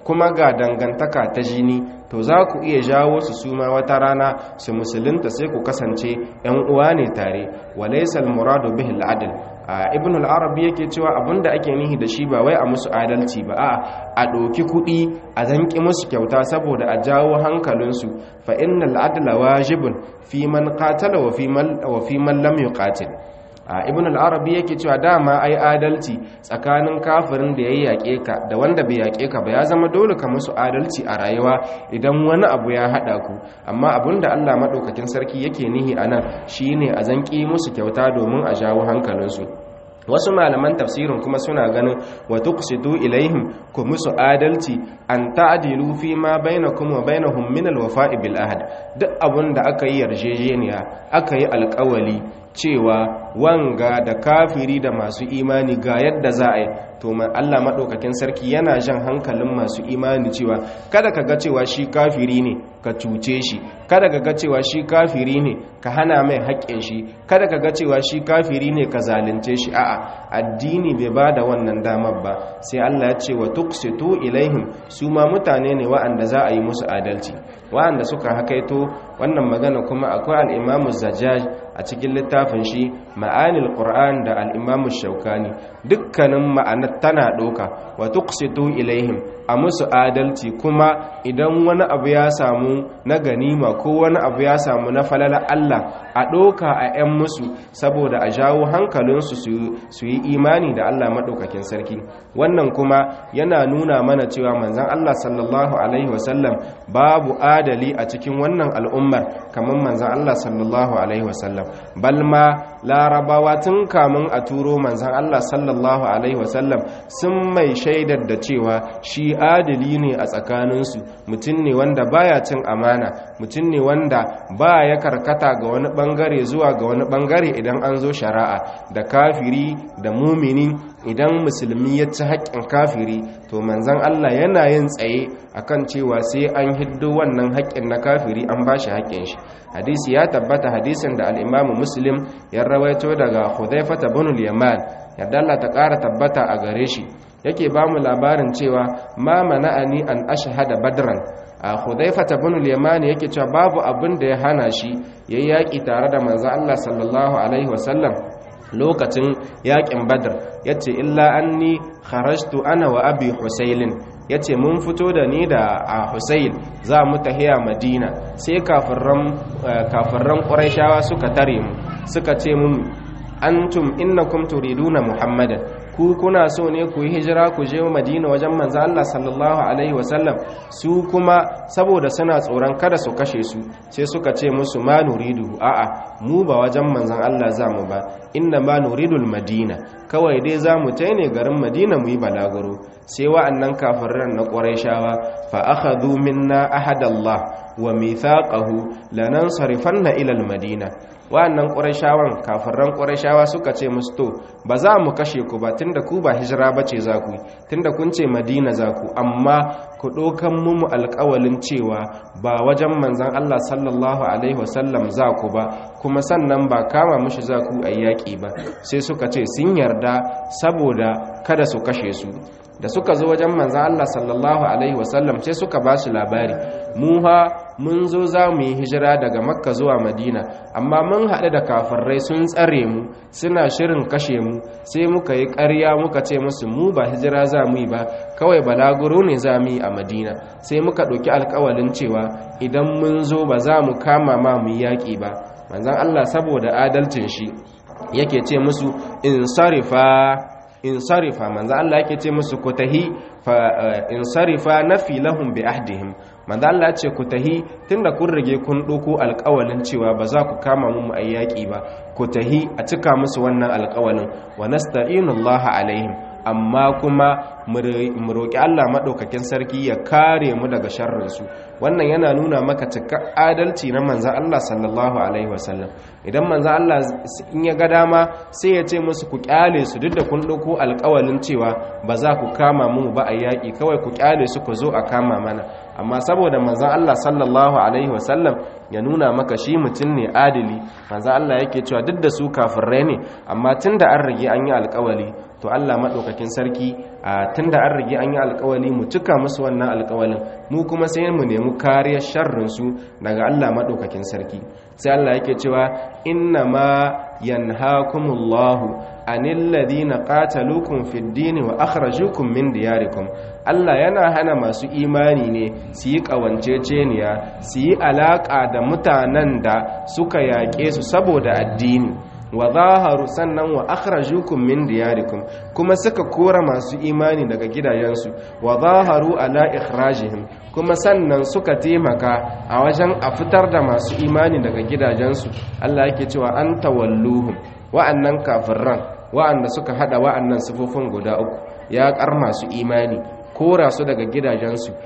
kuma ga dangantaka ta jini to za ku iya jawo su suma wata rana su musulunta sai ku kasance yan uwa ne tare walaysal muradu bihi al-adl ibn al-arabi yake cewa abinda ake nihi da shi ba wai a musu adalci ba a a ɗauki kuɗi a zanki musu kyauta saboda a jawo hankalinsu fa innal adla wajibun fi man qatala wa fi man wa fi man lam yuqatil a ibn al-arabi yake cewa dama ai adalci tsakanin kafirin da ya yaƙe ka da wanda bai yaƙe ka ba ya zama dole ka musu adalci a rayuwa idan wani abu ya haɗa ku amma abinda Allah maɗaukakin sarki yake nihi a nan shine a zanki musu kyauta domin a jawo hankalinsu wasu malaman tafsirin kuma suna ganin wa tuqsitu ilaihim ku musu adalci an ta'dilu fi ma bainakum wa bainahum min al-wafa'i bil ahd duk abun da aka yi yarjejeniya aka yi alƙawali cewa wanga da kafiri da masu imani ga yadda za a yi to Allah maɗaukakin sarki yana jan hankalin masu imani cewa kada ka ga cewa shi kafiri ne ka cuce shi kada ka ga cewa shi kafiri ne ka hana mai haƙƙin shi kada ka ga cewa shi kafiri ne ka zalunce shi a'a addini bai ba da wannan damar ba sai Allah ya ce wa tuqsitu ilaihim su ma mutane ne wa'anda za a yi musu adalci wa'anda suka hakaito wannan magana kuma akwai al-Imam Zajjaj a cikin littafin shi ma'anil Qur'an da al-Imam Shaukani dukkanin ma'anar tana doka wa tuqsitu ilaihim a musu adalci kuma idan wani abu ya samu na ganima ko wani abu ya samu na falala Allah a doka a 'yan musu saboda a jawo hankalinsu su yi imani da Allah maɗaukakin sarki wannan kuma yana nuna mana cewa manzan Allah sallallahu alaihi wasallam babu adali a cikin wannan al'ummar kamar manzan Allah sallallahu alaihi wasallam balma larabawa tun kamun a turo manzan Allah sallallahu alaihi wasallam sun mai shaidar da cewa shi adali ne a tsakaninsu mutum ne wanda baya cin amana mutum ne wanda ba ya karkata ga wani bangare zuwa ga wani bangare idan an zo shari'a da kafiri da mumini idan musulmi ya ci haƙƙin kafiri to manzan Allah yana yin tsaye akan cewa sai an hiddo wannan haƙƙin na kafiri an ba shi haƙƙin shi hadisi ya tabbata hadisin da al'imamu muslim ya rawaito daga hudaifata bin yaman yadda Allah ta ƙara tabbata a gare shi yake ba mu labarin cewa ma mana'ani an ashhada badran a hudaifata bin yaman yake cewa babu abin da ya hana shi yayi yaƙi tare da manzon Allah sallallahu alaihi wasallam lokacin yaƙin badr yace illa anni kharajtu ana wa abi husailin ya ce mun fito da ni da a Hussein za mu tahiya madina sai kafirran ƙuraishawa suka tare mu suka ce mun antum innakum turiduna muhammadan ku kuna so ne ku yi hijira ku je madina wajen manzo Allah sallallahu alaihi wasallam su kuma saboda suna tsoron kada su kashe su sai suka ce musu ma nuridu a'a mu ba wajen manzon Allah za mu ba inna ma nuridul madina kawai dai za mu ne garin madina mu yi balaguro sai wa'annan kafiran na ƙwarai fa akhadhu minna ahadallah wa mithaqahu lanansarifanna ila almadina wa'annan ƙwarai kafiran ƙwarai suka ce musu to ba za mu kashe ku ba tunda ku ba hijira bace za ku tunda kun ce madina za ku amma ku ɗaukan mu alƙawalin cewa ba wajen manzon Allah sallallahu alaihi wasallam za ku ba kuma sannan ba kama mushi za ku a yaƙi ba sai suka ce sun yarda saboda kada su kashe su da suka zo wajen manzan Allah sallallahu Alaihi wasallam sai suka ba shi labari mu ha mun zo za mu yi hijira daga makka zuwa madina amma mun haɗu da kafirai sun tsare mu suna shirin kashe mu sai muka yi ƙarya muka ce musu mu ba hijira za mu yi ba kawai balaguro ne za mu yi a madina sai muka ɗauki alkawalin cewa idan mun zo ba za mu kama ma mu yi yaƙi ba manzan Allah saboda adalcin shi yake ce musu in sarifa in sarifa manzo Allah yake ce musu ku tahi fa in sarifa nafi lahum bi ahdihim manzo Allah ya ce ku tahi tunda kun rage kun doko alƙawalin cewa ba za ku kama mu ayyaki ba ku tahi a cika musu wannan alƙawalin wa nasta'inu Allah alaihim amma kuma mu roƙi Allah maɗaukakin sarki ya kare mu daga sharrinsu wannan yana nuna maka cika adalci na manzan Allah sallallahu alaihi wasallam idan manzan Allah in ya ga dama sai ya ce musu ku kyale su duk da kun ɗauko alƙawalin cewa ba za ku kama mu ba a yaƙi kawai ku kyale su ku zo a kama mana amma saboda manzan Allah sallallahu alaihi wasallam ya nuna maka shi mutum ne adili manzo Allah yake cewa duk da su kafirai ne amma tunda an rage an yi alƙawali to Allah madaukakin sarki a tunda an rage an yi alƙawali mu cika musu wannan alƙawalin mu kuma sai mu nemi kariyar sharrin su daga Allah madaukakin sarki sai Allah yake cewa inna ma yanhaakumullahu anil ladina qataluukum fid din wa akhrajukum min diyarikum Allah yana hana masu imani ne su yi kawanceceniya su yi alaka da mutanen da suka yaƙe su saboda addini wa zaharu sannan wa akhrajukum min diyarikum kuma suka kora masu imani daga gidajensu wa zaharu ala ikhrajihim kuma sannan suka taimaka a wajen a fitar da masu imani daga gidajensu Allah yake cewa an tawalluhum wa'annan kafirran wa'anda suka hada wa'annan sifofin guda uku ya kar masu imani kora su daga gidajensu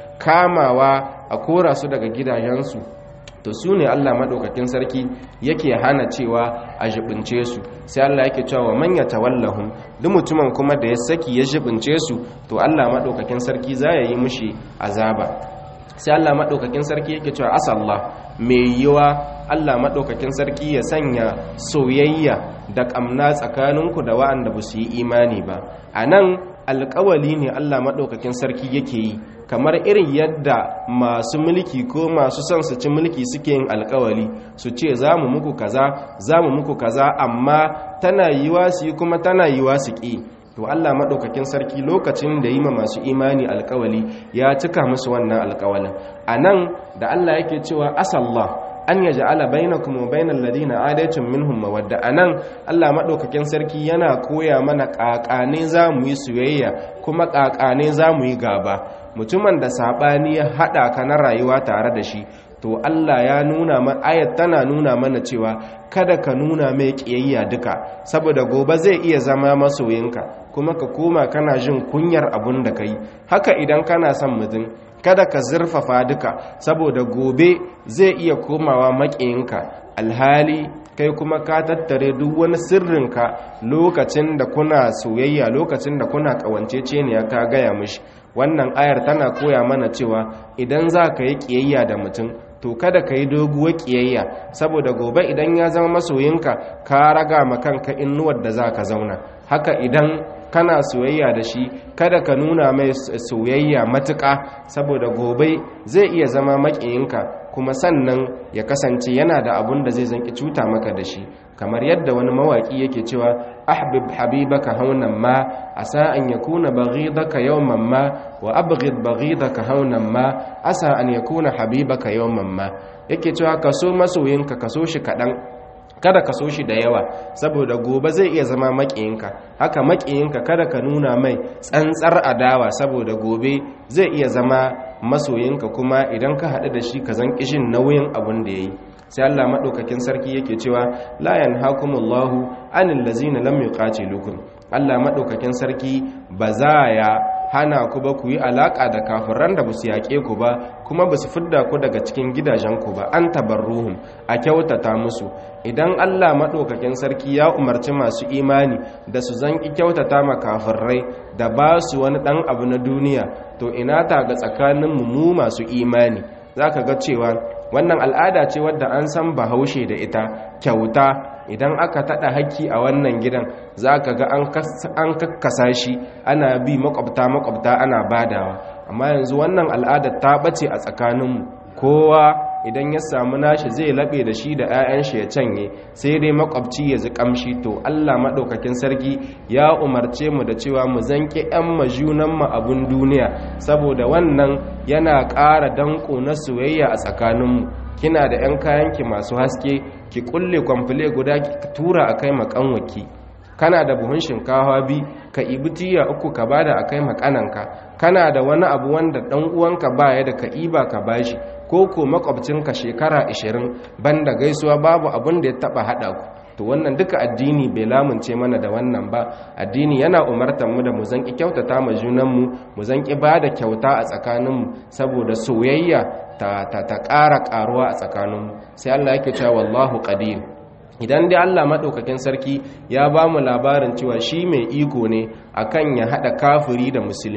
kamawa a kora su daga gidajensu to su ne Allah maɗaukakin sarki yake hana cewa a jibince su sai Allah yake cewa man ya tawallahum duk mutumin kuma da ya saki ya jibince su to Allah maɗaukakin sarki za ya yi mushi azaba sai Allah maɗaukakin sarki yake cewa asallah mai yiwa Allah maɗaukakin sarki ya sanya soyayya da ƙamna tsakaninku da wa'anda ba su yi imani ba a nan alƙawali ne Allah maɗaukakin sarki yake yi kamar irin yadda masu mulki ko masu son su ci mulki suke yin alkawali su ce za mu muku kaza za mu muku kaza amma tana yiwa su yi kuma tana yiwa su ƙi to Allah maɗaukakin sarki lokacin da yi ma masu imani alkawali ya cika musu wannan alkawalin a nan da Allah yake cewa asallah an ya ja'ala bainakum wa bainal ladina adaytum minhum mawadda anan Allah madaukakin sarki yana koya mana kakane zamu yi soyayya kuma kakane zamu yi gaba mutumin da sabani ya hada ka na rayuwa tare da shi to Allah ya nuna mana ayat tana nuna mana cewa kada ka nuna mai kiyayya duka saboda gobe zai iya zama masoyinka kuma ka koma kana jin kunyar abun da kai haka idan kana son mutum kada ka zurfafa duka saboda gobe zai iya komawa maƙiyinka alhali kai kuma ka tattare duk wani sirrinka lokacin da kuna soyayya lokacin da kuna ƙawanceceniya ka gaya mishi wannan ayar tana koya mana cewa idan za ka yi ƙiyayya da mutum to kada ka yi doguwar ƙiyayya saboda gobe idan ya zama masoyinka ka raga ma kanka innuwar da za ka zauna haka idan kana soyayya da shi kada ka nuna mai soyayya matuƙa saboda gobe zai iya zama maƙiyinka kuma sannan ya kasance yana da abun da zai zanki cuta maka da shi kamar yadda wani mawaƙi yake cewa ahbib habibaka haunan ma asa an yakuna baghidaka yawman ma wa abghid baghidaka haunan ma asa an yakuna habibaka yawman ma yake cewa kaso masoyinka kaso shi kaɗan kada ka so shi da yawa saboda gobe zai iya zama maƙiyinka haka maƙiyinka kada ka nuna mai tsantsar adawa saboda gobe zai iya zama masoyinka kuma idan ka haɗu da shi ka zan kishin nauyin abin da ya yi sai Allah maɗaukakin sarki yake cewa la yanhakumullahu anil ladzina lam yuqatilukum Allah maɗaukakin sarki ba za ya hana ku ba ku yi alaƙa da kafiran da ba su yaƙe ku ba kuma ba su fidda ku daga cikin gidajenku ba an tabarruhum a kyautata musu idan Allah maɗaukakin sarki ya umarci masu imani da su zanki kyautata ma kafirai da ba su wani ɗan abu na duniya to ina ta ga tsakaninmu mu masu imani za ka ga cewa wannan al'ada ce wadda an san bahaushe da ita kyauta idan aka taɗa haƙƙi a wannan gidan za ka ga an kakkasa shi ana bi makwabta-makwabta ana badawa amma yanzu wannan al'adar ta ɓace a tsakaninmu kowa idan ya samu nashi zai laɓe da shi da 'ya'yan shi ya canye sai dai makwabci ya ji ƙamshi to allah maɗaukakin sarki ya umarce mu da cewa mu zanƙi 'yan majunanmu abun duniya saboda wannan yana ƙara danƙo na soyayya a tsakaninmu kina da 'yan kayanki masu haske ki kulle kwamfule guda ki tura a kai makanwaki kana da buhun shinkawa bi ka ibi tiya uku ka bada a kai makananka kana da wani abu wanda dan uwanka baya da ka iba ka bashi ko ko makwabcinka shekara 20 banda gaisuwa babu abin da ya taba hada ku to wannan duka addini bai lamunce mana da wannan ba addini yana umartar mu da mu zanki kyautata ma junanmu mu zanki bada kyauta a tsakaninmu saboda soyayya ta ta ta ƙara ƙaruwa a tsakaninmu sai Allah yake cewa wallahu qadir idan dai Allah maɗaukakin sarki ya ba mu labarin cewa shi mai iko ne akan ya haɗa kafiri da musulmi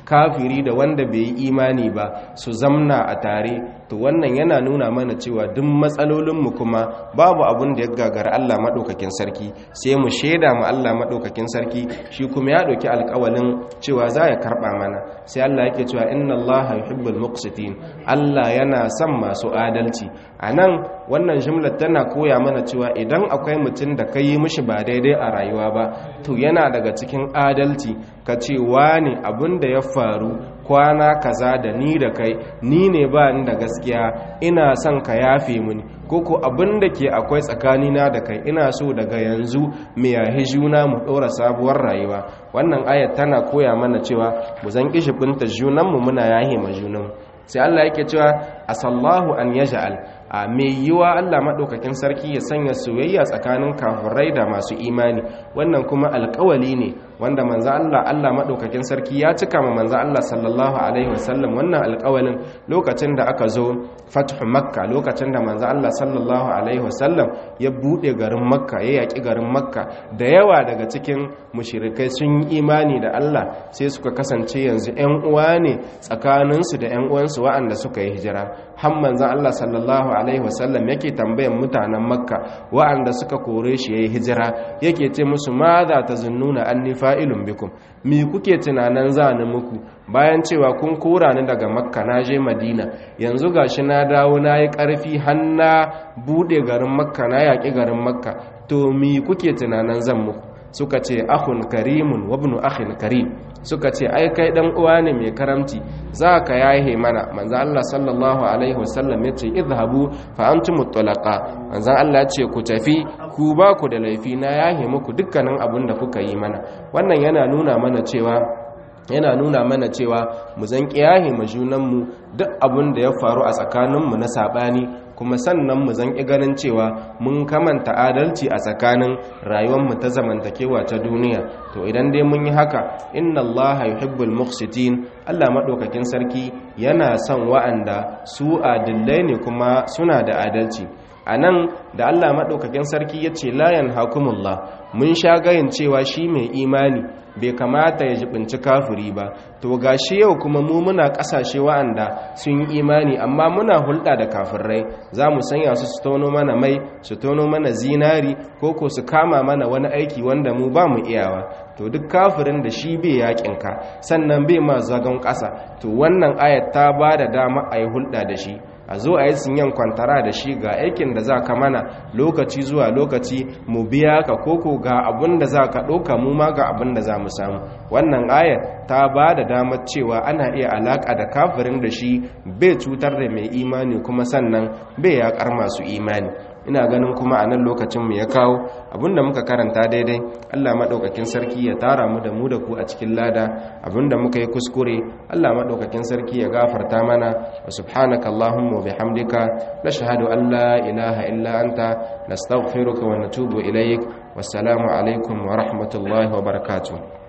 kafiri da wanda bai yi imani ba su zamna a tare to wannan yana nuna mana cewa duk matsalolinmu kuma babu abun da ya gagara Allah maɗaukakin sarki sai mu shaida mu Allah maɗaukakin sarki shi kuma ya ɗauki alƙawalin cewa za ya karɓa mana sai Allah yake cewa inna Allah yuhibbul muqsitin Allah yana son masu adalci a nan wannan jimlar tana koya mana cewa idan akwai mutum da ka yi mishi ba daidai a rayuwa ba to yana daga cikin adalci ka ce wani abin da ya faru kwana kaza da ni da kai ni ne ba ni da gaskiya ina son ka yafe mini koko abin da ke akwai tsakanina da kai ina so daga yanzu mu yahi juna mu ɗora sabuwar rayuwa wannan ayat tana koya mana cewa mu zan kishi binta junanmu muna yahe ma junanmu sai Allah yake cewa asallahu an yaj'al a mai yiwa Allah maɗaukakin sarki ya sanya soyayya tsakanin kafirai da masu imani wannan kuma alƙawali ne wanda manzo Allah Allah maɗaukakin sarki ya cika ma manzo Allah sallallahu alaihi wasallam wannan alƙawalin lokacin da aka zo fathu makka lokacin da manzo Allah sallallahu alaihi wasallam ya bude garin makka ya yaki garin makka da yawa daga cikin mushrikai sun yi imani da Allah sai suka kasance yanzu ƴan uwa ne tsakaninsu da ƴan uwansu waɗanda suka yi hijira har manzo Allah sallallahu alaihi wasallam yake tambayan mutanen makka wa'anda suka kore shi yayi hijira yake ce musu ma za ta zunnuna anni fa'ilun bikum mi kuke tunanan zani muku bayan cewa kun kora ni daga makka na je madina yanzu gashi na dawo na yi ƙarfi har na buɗe garin makka na yaƙi garin makka to mi kuke tunanan zan muku suka ce akhun karimun wa ibnu akhin karim suka ce ai kai dan uwa ne mai karamci za ka yahe mana manzo Allah sallallahu alaihi wasallam ya ce idhabu fa antum mutlaqa manzo Allah ya ce ku tafi ku ba ku da laifi na yahe muku dukkanin abin da kuka yi mana wannan yana nuna mana cewa yana nuna mana cewa mu zan kiyaye mu junanmu duk abin da ya faru a tsakaninmu na sabani kuma sannan mu zan ganin cewa mun kamanta adalci a tsakanin rayuwarmu ta zamantakewa ta duniya to idan dai mun yi haka inna allaha yuhibbul muqsitin Allah madaukakin sarki yana son wa'anda su adillai ne kuma suna da adalci a nan da Allah maɗaukakin sarki ya ce layan hakumullah mun sha gayin cewa shi mai imani bai kamata ya jibinci kafiri ba to ga shi yau kuma mu muna ƙasashe wa'anda sun yi imani amma muna hulɗa da kafirai za mu sanya su su tono mana mai su tono mana zinari ko ko su kama mana wani aiki wanda mu ba mu iyawa to duk kafirin da shi bai yaƙinka sannan bai ma zagon ƙasa to wannan ayat ta ba da dama a yi hulɗa da shi a zo a yi sinyan kwantara da shi ga aikin da za ka mana lokaci zuwa lokaci mu biya ka koko ga abin da za ka ɗauka mu ma ga abin da za mu samu wannan ayar ta ba da damar cewa ana iya alaƙa da kafirin da shi bai cutar da mai imani kuma sannan bai yaƙar masu imani ina ganin kuma a nan lokacinmu ya kawo abinda muka karanta daidai allah maɗaukakin sarki ya tara mu da mu da ku a cikin lada abinda muka yi kuskure allah maɗaukakin sarki ya gafarta mana wa subhanaka allahumma wa bihamdika nashhadu an la ilaha illa anta nastaghfiruka wa natubu ilaik wassalamu alaikum wa rahmatullahi wa barakatuh